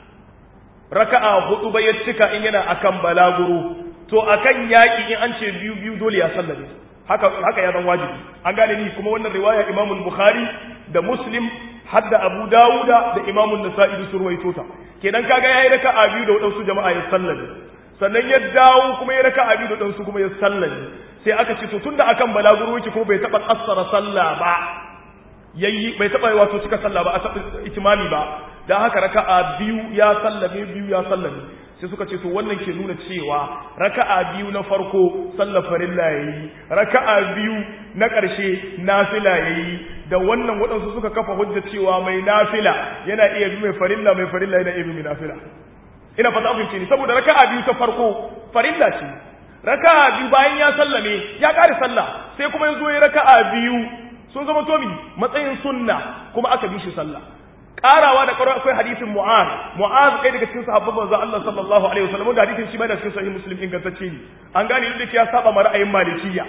raka'a hudu ba ya cika in yana akan balaguro to akan yaki in an ce biyu biyu dole ya sallame haka haka ya zan wajibi an gane ni kuma wannan riwaya Imam Bukhari da Muslim hadda Abu Dawuda da Imam Nasa'i da surwaito ta kenan kaga yayi raka'a biyu da wadansu jama'a ya sallame sannan ya dawo kuma ya raka'a biyu da wadansu kuma ya sallame sai aka ce to tunda akan balaguro yake kuma bai taba kassara sallah ba yayi bai taba wato cika sallah ba a taba itimami ba dan haka raka'a biyu ya sallame biyu ya sallame sai suka ce to wannan ke nuna cewa raka'a biyu na farko sallar farilla yayi raka'a biyu na ƙarshe nafila yayi da wannan waɗansu suka kafa hujja cewa mai nafila yana iya bi mai farilla mai farilla yana iya bi mai nafila ina fata abin ce ni saboda raka'a biyu ta farko farilla ce raka'a biyu bayan ya sallame ya ƙare sallah sai kuma ya zo ya raka'a biyu sun zama tomi matsayin sunna kuma aka bi shi sallah karawa da karo akwai hadisin mu'az mu'az kai daga cikin sahabban manzo Allah sallallahu alaihi wasallam da hadisin shi ma da cikin sahih muslim ingantacce ne an gane inda ya saba ma ra'ayin malikiyya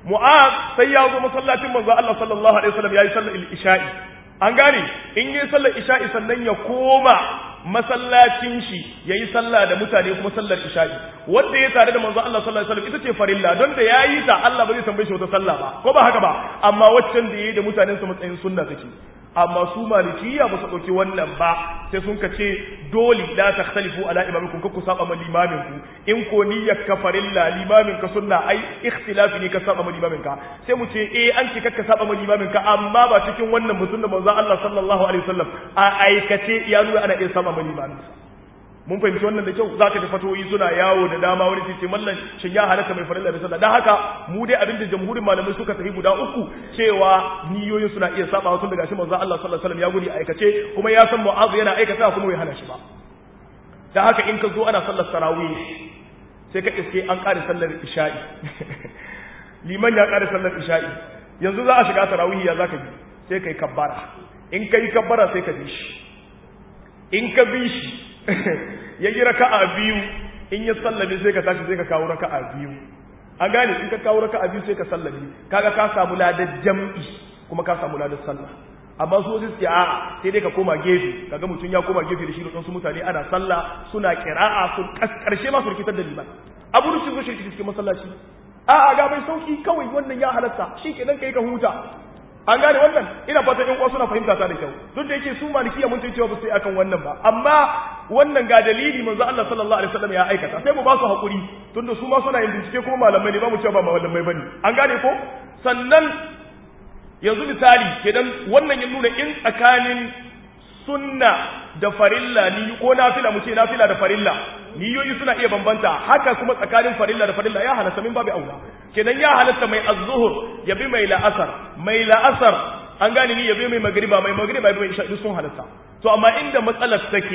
mu'az sai ya zo masallacin manzo Allah sallallahu alaihi wasallam yayi sallar isha'i an gane in yi sallar isha'i sannan ya koma masallacin shi yayi sallah da mutane kuma sallar isha'i wanda ya tare da manzo Allah sallallahu alaihi wasallam ita ce farilla don da yayi ta Allah ba zai tambaye shi wata sallah ba ko ba haka ba amma waccan da yayi da mutanen sa matsayin sunna take amma su malikiya ba su ɗauki wannan ba sai sun ka ce dole la takhtalifu ala imamikum ku saba ma limamin ku in ko niyyar ka farilla limamin ka sunna ai ikhtilafi ne ka saba ma limamin ka sai mu ce eh an ce ka saba ma limamin ka amma ba cikin wannan mutum da manzo Allah sallallahu alaihi wasallam a aikace ya nuna ana iya saba ma limamin sa mun fahimci wannan da kyau za ka tafi fatoyi suna yawo da dama wani ce mallan shin ya halatta mai farilla da sallah dan haka mu dai abinda jamhurin malamai suka tafi guda uku cewa niyoyin suna iya saba tun daga shi manzo Allah sallallahu alaihi wasallam ya gudi aikace kuma ya san mu'azu yana aikata kuma bai hana shi ba dan haka in ka zo ana sallar tarawih sai ka iske an kare sallar isha'i liman ya kare sallar isha'i yanzu za a shiga tarawih ya zaka bi sai kai kabbara in kai kabbara sai ka bi shi in ka bi shi ya yi raka'a biyu in ya sallame sai ka tashi sai ka kawo raka'a biyu an gane in ka kawo raka'a biyu sai ka sallame kaga ka samu ladar jam'i kuma ka samu ladar sallah amma su wasu suke a'a sai dai ka koma gefe kaga mutum ya koma gefe da shi da su mutane ana sallah suna kira'a sun karshe ma su rikitar da liman abu rushin zo shirki cikin masallaci a'a ga mai sauki kawai wannan ya halatta shi kenan kai ka huta an gane wannan ina fatan yan uwa suna fahimta ta da kyau duk da yake su malikiya mun cewa ba su yi akan wannan ba amma wannan ga dalili manzo Allah sallallahu alaihi wasallam ya aikata sai mu ba su hakuri tunda su ma suna yin bincike kuma malamai ne ba mu cewa ba malamai bane an gane ko sannan yanzu misali kenan wannan ya nuna in tsakanin sunna da farilla ni ko nafila mu ce nafila da farilla niyoyi suna iya bambanta haka kuma tsakanin farilla da farilla ya halatta min babu aula kenan ya halatta mai az-zuhur ya bi mai la'asar mai la'asar an gane ni ya bi mai magriba mai magriba ya bi mai isha duk sun halatta to amma inda matsalar take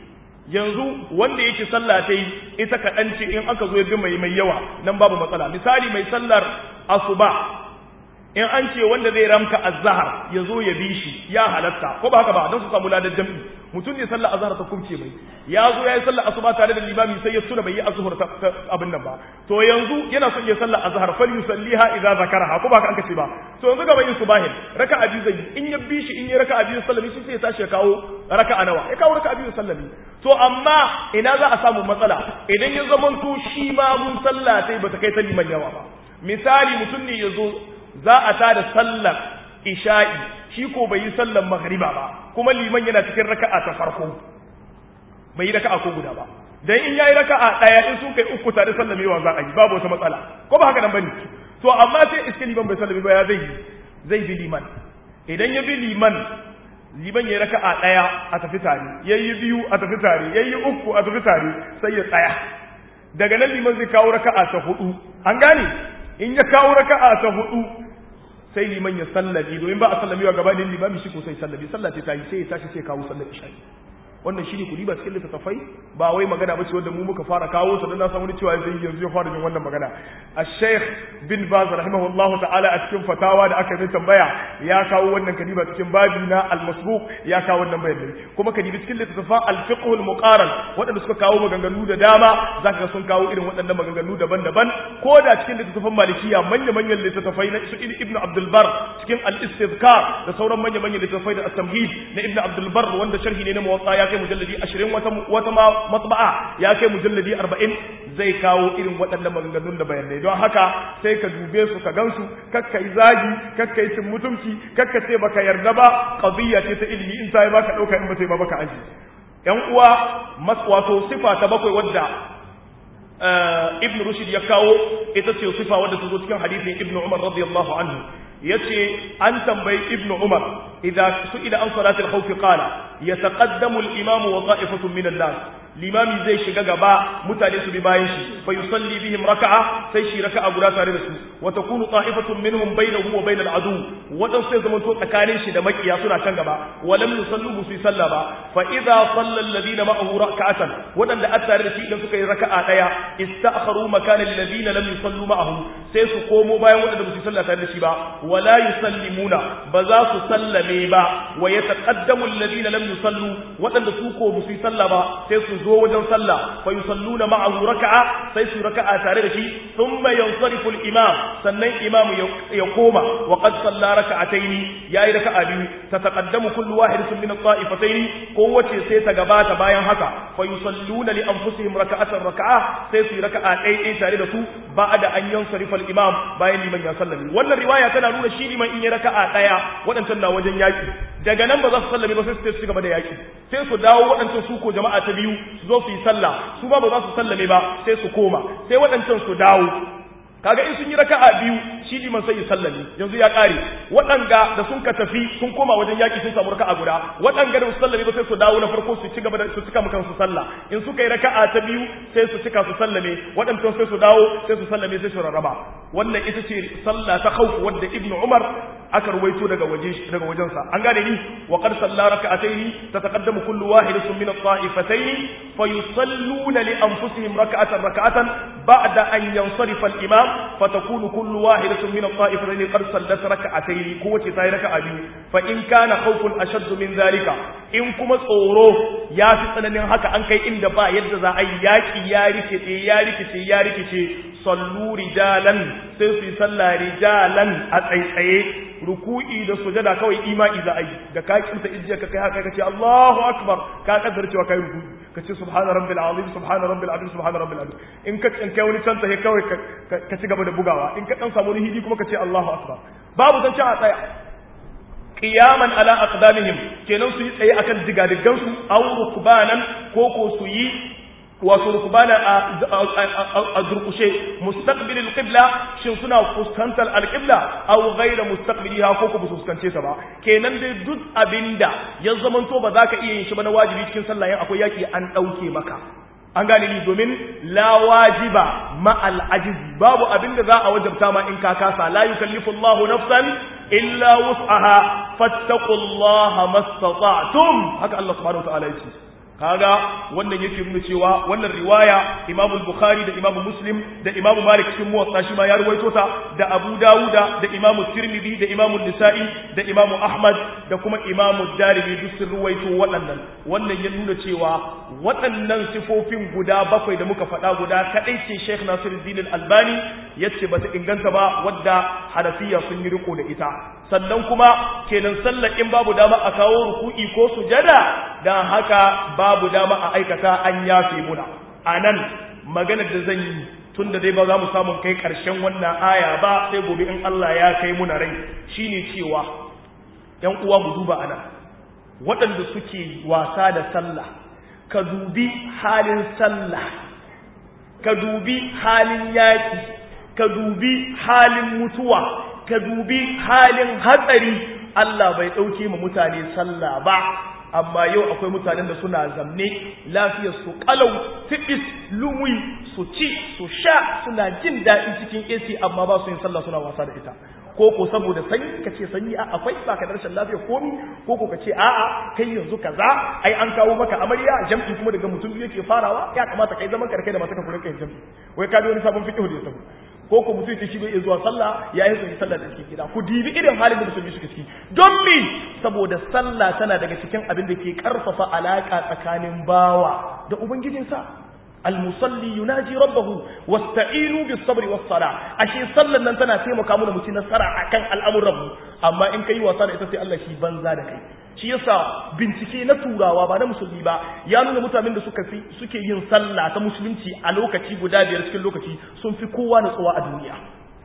yanzu wanda yake sallah ta yi ita kaɗan ce in aka zo ya bi mai mai yawa nan babu matsala misali mai sallar asuba in an ce wanda zai ramka azhar ya zo ya bi shi ya halatta ko ba haka ba don su samu ladar jam'i mutum ne sallar azhar ta kumce mai ya zo ya yi sallar asuba tare da limami sai ya tuna bai yi azhar ta abin nan ba to yanzu yana son ya sallar azhar fal yusalliha idza zakaraha ko ba haka an kace ba to yanzu gaba yin subahin raka'a biyu zai in ya bi shi in ya raka'a biyu sallami shi sai ya tashi ya kawo raka'a nawa ya kawo raka'a biyu sallami to amma ina za a samu matsala idan ya zamanto shi ma mun sallah sai bata kai ta liman yawa ba misali mutum ne ya zo za a tada sallar isha'i shi ko bai yi sallar maghriba ba kuma liman yana cikin raka'a ta farko bai yi raka'a ko guda ba dan in yayi raka'a daya in sun kai uku tare sallamewa za a yi babu wata matsala ko ba haka nan bane to amma sai iske liman bai sallame ba ya zai zai bi liman idan ya bi liman liman yayi raka'a daya a tafi tare yayi biyu a tafi tare yayi uku a tafi tare sai ya tsaya daga nan liman zai kawo raka'a ta hudu an gane in ya kawo raka'a ta hudu sai liman ya sallabi domin ba a sallamewa gabanin limami shi ko sai sallabi sallace ta yi sai ya tashi sai kawo sallar isha'i wannan shi ne kudi ba cikin littattafai ba wai magana ba ce wanda mu muka fara kawo ta don na san wani cewa zai yanzu ya fara jin wannan magana a sheikh bin baz rahimahullah ta'ala a cikin fatawa da aka yi tambaya ya kawo wannan kadiba cikin babi na al-masbuq ya kawo wannan bayanai kuma kadibi cikin littattafan al-fiqh al-muqaran waɗanda suka kawo maganganu da dama zaka ga sun kawo irin waɗannan maganganu daban-daban ko da cikin littattafan malikiya manya-manyan littattafai na su ibnu abdul bar cikin al-istizkar da sauran manya-manyan littattafai da at-tamhid na ibnu abdul bar wanda sharhi ne na muwatta ya kai mujalladi ashirin wata wata matba'a ya kai mujalladi arba'in zai kawo irin waɗannan maganganun da bayanai don haka sai ka dube su ka gansu kakka yi zagi kakka yi cin mutunci kakka ce baka yarda ba qadiyya ce ta ilimi in ta yi baka ɗauka in ba ta yi ba baka aji yan uwa wato sifa ta bakwai wadda ibn rushd ya kawo ita ce sifa wadda ta zo cikin hadisin ibn umar radiyallahu anhu yace an tambayi ibn umar idza su'ila an salati al-khawf qala yataqaddamu al-imam wa ta'ifatun min an-nas limami zai shiga gaba mutane su bi bayan shi fa yusalli bihim raka'a sai shi raka'a guda tare da su wa takunu ta'ifatun minhum bainahu wa bainal adu wadan sai zaman to tsakanin shi da makiya suna kan gaba wa lam yusallu bu su salla ba fa idza salla alladhina ma'ahu raka'atan wadanda a tare da shi idan suka yi raka'a daya ista'kharu makana alladhina lam yusallu ma'ahu sai su komo bayan wadanda ba su salla tare da shi ba wala yusallimuna ba za su sallame ba wa yataqaddamu alladhina lam yusallu wadanda su ko ba su salla ba sai su zo wajen sallah fa yusalluna ma'ahu raka'a sai su raka'a tare da shi thumma yansarifu al-imam sannan imam ya koma wa qad salla raka'atayn yayi raka'a biyu tataqaddamu kullu wahidatin min at-ta'ifatayn kowace sai ta gabata bayan haka fa yusalluna li anfusihim raka'atan raka'a sai su yi raka'a ɗaya ɗaya tare da su ba'da an yansarifa al-imam bayan liman ya sallame wannan riwaya tana nuna shi liman in ya raka'a ɗaya waɗancan na wajen yaki daga nan ba za su sallame ba sai su ci gaba da yaki sai su dawo waɗancan su ko jama'a ta biyu su zo su yi sallah su ba ba za su sallame ba sai su koma sai waɗancan su dawo kaga in sun yi raka'a biyu shi liman sai ya sallame yanzu ya kare waɗanga da sun ka tafi sun koma wajen yaki sun samu raka'a guda waɗanga da su sallame ba sai su dawo na farko su ci gaba da su cika mukan su sallah in suka yi raka'a ta biyu sai su cika su sallame waɗancan sai su dawo sai su sallame sai su rarraba wannan ita ce sallah ta khawf wadda ibnu umar aka ruwaito daga waje daga wajensa an gane ni wa qad salla rak'atayn tataqaddamu kullu wahidatin min at-ta'ifatayn fayusalluna li anfusihim rak'atan rak'atan ba'da an yansarifa al-imam fatakunu kullu wahidatin min at-ta'ifatayn qad sallat rak'atayn kowace ta yi raka'a biyu fa in kana khawfun ashadd min zalika in kuma tsoro ya fi tsananin haka an kai inda ba yadda za a yi yaki ya rikice ya rikice ya rikice sallu rijalan sai su yi sallah rijalan a tsaitsaye ruku'i da sujada kawai imani za a yi da ka kimta ijiya ka kai haka kace Allahu akbar ka kaddara cewa kai ruku'i kace subhana rabbil azim subhana rabbil azim subhana rabbil azim in ka in kai wani canta he kawai ka ci gaba da bugawa in ka dan samu wani hidi kuma kace Allahu akbar babu zance a tsaya qiyaman ala aqdamihim kenan su yi tsaye akan digadigan su aw rukbanan ko ko su yi wato rukbana a durkushe mustaqbil alqibla shin suna fuskantar alqibla aw ghayra mustaqbiliha ko ku fuskance ta ba kenan dai duk abinda ya zamanto ba za ka iya yin shi ba na wajibi cikin sallah yin akwai yaki an dauke maka an gane ni domin la wajiba ma al ajizi babu abinda za a wajabta ma in ka kasa la yukallifu Allahu nafsan illa wus'aha fattaqullaha mastata'tum haka Allah subhanahu wa ta'ala yake kaga wannan yake nuna cewa wannan riwaya Imam Bukhari da Imam Muslim da Imam Malik cikin muwatta shi ma ya ruwaito ta da Abu Dawuda da Imam Tirmidhi da Imam Nisa'i da Imam Ahmad da kuma Imam Darimi duk sun ruwaito waɗannan wannan ya nuna cewa waɗannan sifofin guda bakwai da muka faɗa guda kadai ce Sheikh Nasiruddin Al-Albani yace bata inganta ba wadda Hanafiya sun yi riko da ita sannan kuma kenan sallar in babu dama a kawo ruku'i ko sujada dan haka babu dama a aikata an yafe muna a nan maganar da zan yi tun da dai ba za mu samu kai ƙarshen wannan aya ba sai gobe in Allah ya kai muna rai shine cewa ‘yan uwa mu duba ana waɗanda suke wasa da sallah ka dubi halin sallah ka dubi halin yaƙi ka dubi halin mutuwa ka dubi halin hatsari Allah bai ɗauke ma mutane sallah ba amma yau akwai mutanen da suna zamne lafiyar su kalau fitis lumi su ci su sha suna jin daɗi cikin AC amma ba su yin sallah suna wasa da ita ko ko saboda sanyi ka ce sanyi a akwai ba ka da rashin lafiya komi ko ko ka ce a'a kai yanzu kaza ai an kawo maka amarya jam'i kuma daga mutum biyu yake farawa ya kamata kai zaman karkai da mata ka kula kai jam'i wai ka bi wani sabon fiqh da ya tafi ko ko mutum yake shi bai zuwa sallah ya yi zuwa sallah da cikin gida ku dibi irin halin da musulmi suke ciki don me saboda sallah tana daga cikin abin da ke karfafa alaka tsakanin bawa da ubangijinsa المصلي يناجي ربه واستعينوا بالصبر والصلاة ashe sallan nan tana taimaka mana mu ci nasara akan al'amuran mu amma in kai wasa da ita sai Allah shi banza da kai shi yasa bincike na turawa ba na musulmi ba ya nuna mutanen da suka fi suke yin sallah ta musulunci a lokaci guda biyar cikin lokaci sun fi kowa natsuwa a duniya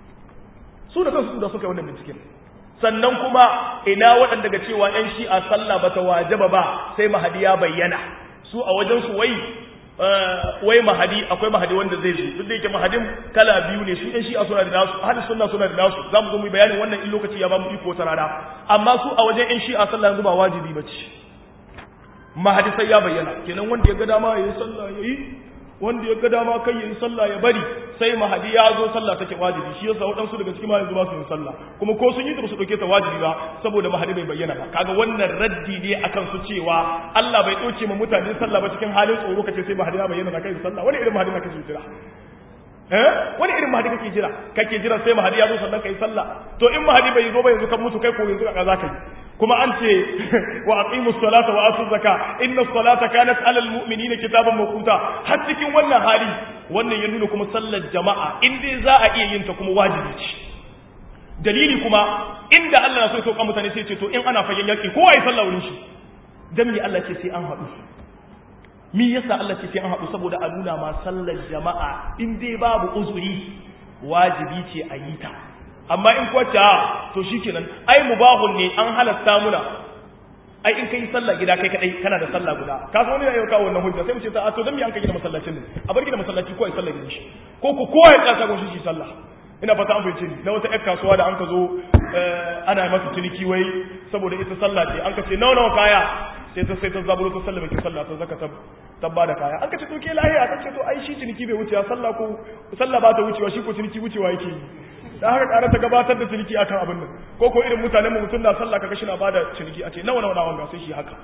su da kansu da suka yi wannan binciken sannan kuma ina waɗanda ga cewa ‘yan shi'a sallah ba ta wajaba ba sai mahadi ya bayyana su a wajensu wai wai mahadi akwai mahadi wanda zai zo duk da yake mahadin kala biyu ne su ɗan shi'a suna da nasu hadis sunna suna da nasu za mu zo mu yi bayanin wannan in lokaci ya ba mu iko ta rana amma su a wajen ‘yan shi'a sallah yanzu ba wajibi ba ce mahadi sai ya bayyana kenan wanda ya ga dama ya yi sallah ya yi wanda ya ga dama kai yin sallah ya bari sai mahadi ya zo sallah take wajibi shi yasa waɗansu daga cikin yanzu ba su yin sallah kuma ko sun yi ta ba su ɗauke ta wajibi ba saboda mahadi bai bayyana ba kaga wannan raddi ne akan su cewa Allah bai ɗauke ma mutane sallah ba cikin halin tsoro kace sai mahadi ya bayyana na kai sallah wani irin mahadi na kake jira eh wani irin mahadi kake jira kake jira sai mahadi ya zo sannan kai sallah to in mahadi bai zo ba yanzu kan mutu kai ko yanzu ka za ka yi kuma an ce wa aqimus salata wa atuz zaka inna salata kanat alal mu'minina kitaban mawquta har cikin wannan hali wannan ya nuna kuma sallar jama'a in dai za a iya yin ta kuma wajibi ce dalili kuma inda Allah na so ya sauka mutane sai ce to in ana fagen yaki kowa ya sallah wurin shi dan me Allah ce sai an haɗu mi yasa Allah ce sai an haɗu saboda a nuna ma sallar jama'a in dai babu uzuri wajibi ce a yi ta amma in kwace a to shikenan ai mubahun ne an halatta muna ai in kai sallah gida kai kadai kana da sallah guda ka so ne ya kawo wannan hujja sai mu ce ta to dan me an kai gida masallacin ne a bar gida masallaci ko ai sallah gidan shi ko ko kowa ya kasa gon shi sallah ina fata an fahimce ni na wata ƴar kasuwa da an ka zo ana masa ciniki wai saboda ita sallah ce an ka ce nawa nawa kaya sai ta sai ta zaburo ta sallah mai sallah ta zaka ta ba da kaya an ka ce to ke lahiya ta ce to ai shi ciniki bai wucewa sallah ko sallah ba ta wucewa shi ko ciniki wucewa yake yi da haka ƙara ta gabatar da ciniki akan abin nan ko ko irin mutanen mutum na sallah kaga shi na bada ciniki a ce nawa nawa nawa sai shi haka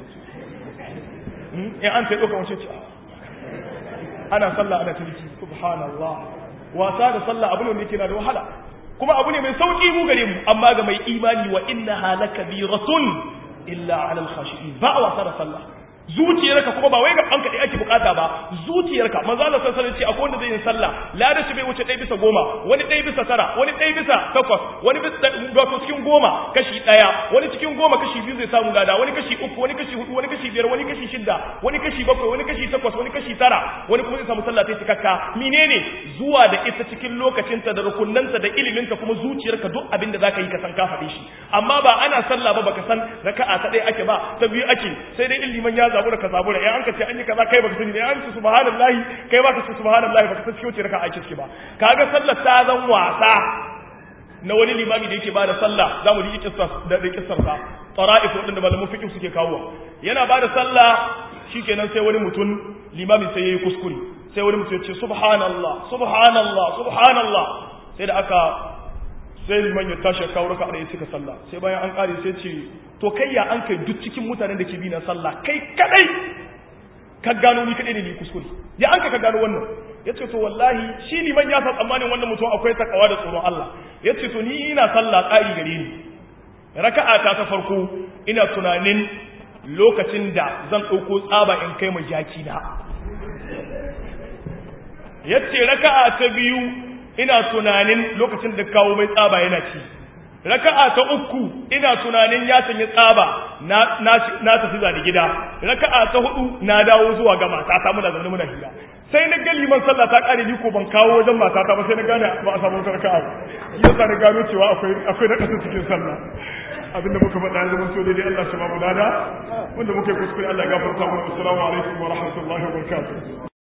in an sai ɗauka wace ce ana sallah ana ciniki subhanallah wasa da sallah abu ne wanda yake na da wahala kuma abu ne mai sauki mu gare mu amma ga mai imani wa inna halaka biratun illa ala al-khashi'in ba wasa da sallah zuciyarka kuma ba wai ga an kaɗai ake bukata ba zuciyarka manzo Allah sallallahu alaihi wasallam ce akwai wanda zai yi sallah lada shi bai wuce ɗaya bisa goma wani ɗaya bisa tara wani ɗaya bisa takwas wani bisa wato cikin goma kashi ɗaya wani cikin goma kashi biyu zai samu lada wani kashi uku wani kashi hudu wani kashi biyar wani kashi shidda wani kashi bakwai wani kashi takwas wani kashi tara wani kuma zai samu sallah ta cikakka menene zuwa da ita cikin lokacinta da rukunnanta da iliminta kuma zuciyarka duk abin da zaka yi ka san ka faɗi shi amma ba ana sallah ba baka san raka'a ta ɗaya ake ba ta biyu ake sai dai ilimin ya zabura ka zabura in an ka ce an yi kaza kai baka sani ne an ce subhanallahi kai baka ce subhanallahi baka san cikin wace raka'a ake ciki ba kaga sallar ta zan wasa na wani limami da yake bada sallah zamu ji kissa da da kissar sa tara'if wadanda malaman fiqh suke kawo yana bada sallah shikenan sai wani mutum limami sai yayi kuskure sai wani mutum ya ce subhanallah subhanallah subhanallah sai da aka sai liman ya tashi ya kawo raka da ya cika sallah sai bayan an kare sai ce to kai ya an kai duk cikin mutanen da ke bi na sallah kai kadai ka gano ni kadai ne ni kuskure ya an ka gano wannan ya ce to wallahi shi liman ya sa tsammanin wannan mutum akwai takawa da tsoron Allah ya ce to ni ina sallah ƙari gare ni raka'a ta ta farko ina tunanin lokacin da zan ɗauko tsaba in kai ma jaki na ya ce raka'a ta biyu ina tunanin lokacin da kawo mai tsaba yana ci raka'a ta uku ina tunanin ya sanya tsaba na na tafi zani gida raka'a ta hudu na dawo zuwa ga matata muna zaune muna hira sai na ga liman sallah ta kare ni ko ban kawo wajen matata ba sai na gane ba a samu raka'a yasa na gano cewa akwai akwai nakasa cikin sallah abinda muka faɗa ya zama so daidai Allah shi ba mu dada wanda muka yi kuskure Allah ya gafarta mu assalamu alaikum wa rahmatullahi wa barakatuh